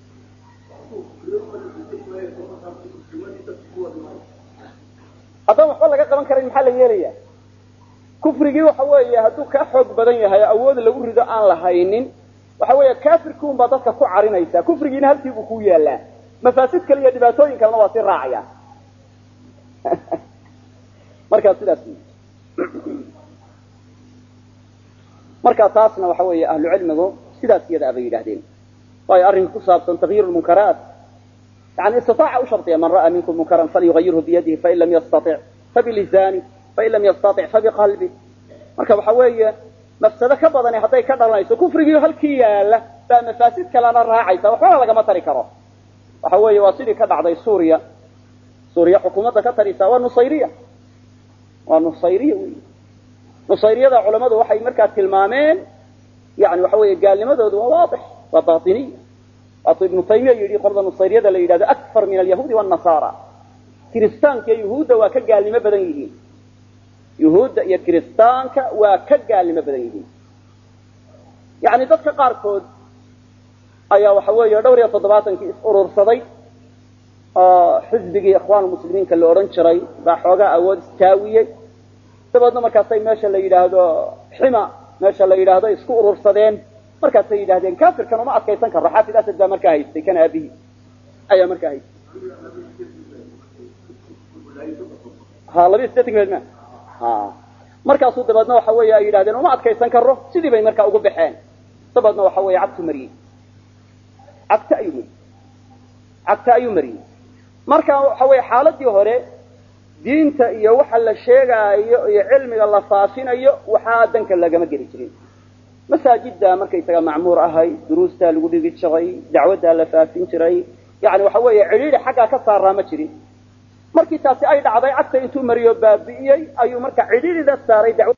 haddaan waxba laga qaban karan maxaa la yeelaya kufrigii waxa weeye hadduu kaa xoog badan yahay oo awood lagu rido aan la haynin waxa weeye kafirki un baa dadka ku carinaysa kufrigiina halkii buu ku yaalaa mafaasid kale iyo dhibaatooyin kalena waa sii raacaya markaa sidaas markaa taasna waxa weeye ahlu cilmigu sidaas iyada abay yidhahdeen waayo arrinka ku saabsan takyiir lmunkaraat yani istitaaca u shardiya man ra'aa minkum munkaran falyugayirhu biyadihi fain lam yastatic fabilisaani fain lam yastatic fabiqalbi marka waxa weeye mafsado ka badani hadday ka dhalanayso kufrigii halkii yaala baa mafaasid kalena raacaysa waxbana lagama tari karo waxa weeye waa sidii ka dhacday suuriya suuriya xukuumadda ka tarisa waa nusayriya waa nusayriya wey nusayriyada culamadu waxay markaa tilmaameen yani waxa weeye gaalnimadoodu waa waadix waa batiniya waatuu ibnu taymiya yidhi qolada nusayriyada la yidhahdo akfar min alyahuudi wannasara kiristaanka iyo yuhuudda waa ka gaalnimo badan yihiin yuhuudda iyo kiristaanka waa ka gaalnimo badan yihiin yani dadka qaarkood ayaa waxa weeye dhowr iyo toddobaatankii is urursaday oo xisbigii ikhwaan muslimiinka la odhan jiray baa xoogaa awood istaawiyey dabeedna markaasay meesha la yidhaahdo xima meesha la yidhaahdo isku urursadeen markaasay yidhahdeen kafirkan uma adkaysan karo xaafid asad baa markaa haystay kan aabihii ayaa markaa haystay ha labiya sideetan ma ha markaasuu dabeedna waxa weeye ay yidhahdeen uma adkaysan karo sidii bay markaa ugu baxeen dabeedna waxa weeye cagtu mariyey cagta ayuu mariyey cagta ayuu mariyey marka waxa weeye xaaladii hore diinta iyo waxa la sheegaayo iyo cilmiga la faafinayo waxaa danka lagama geli jirin masaajidda markaysaga macmuur ahay duruustaa lagu dhigi jiray dacwaddaa la faafin jiray yani waxa weeye cidhiidi xaggaa ka saaraa ma jirin markii taasi ay dhacday cagta intuu mariyo baabi'iyey ayuu marka cidhiidida saaray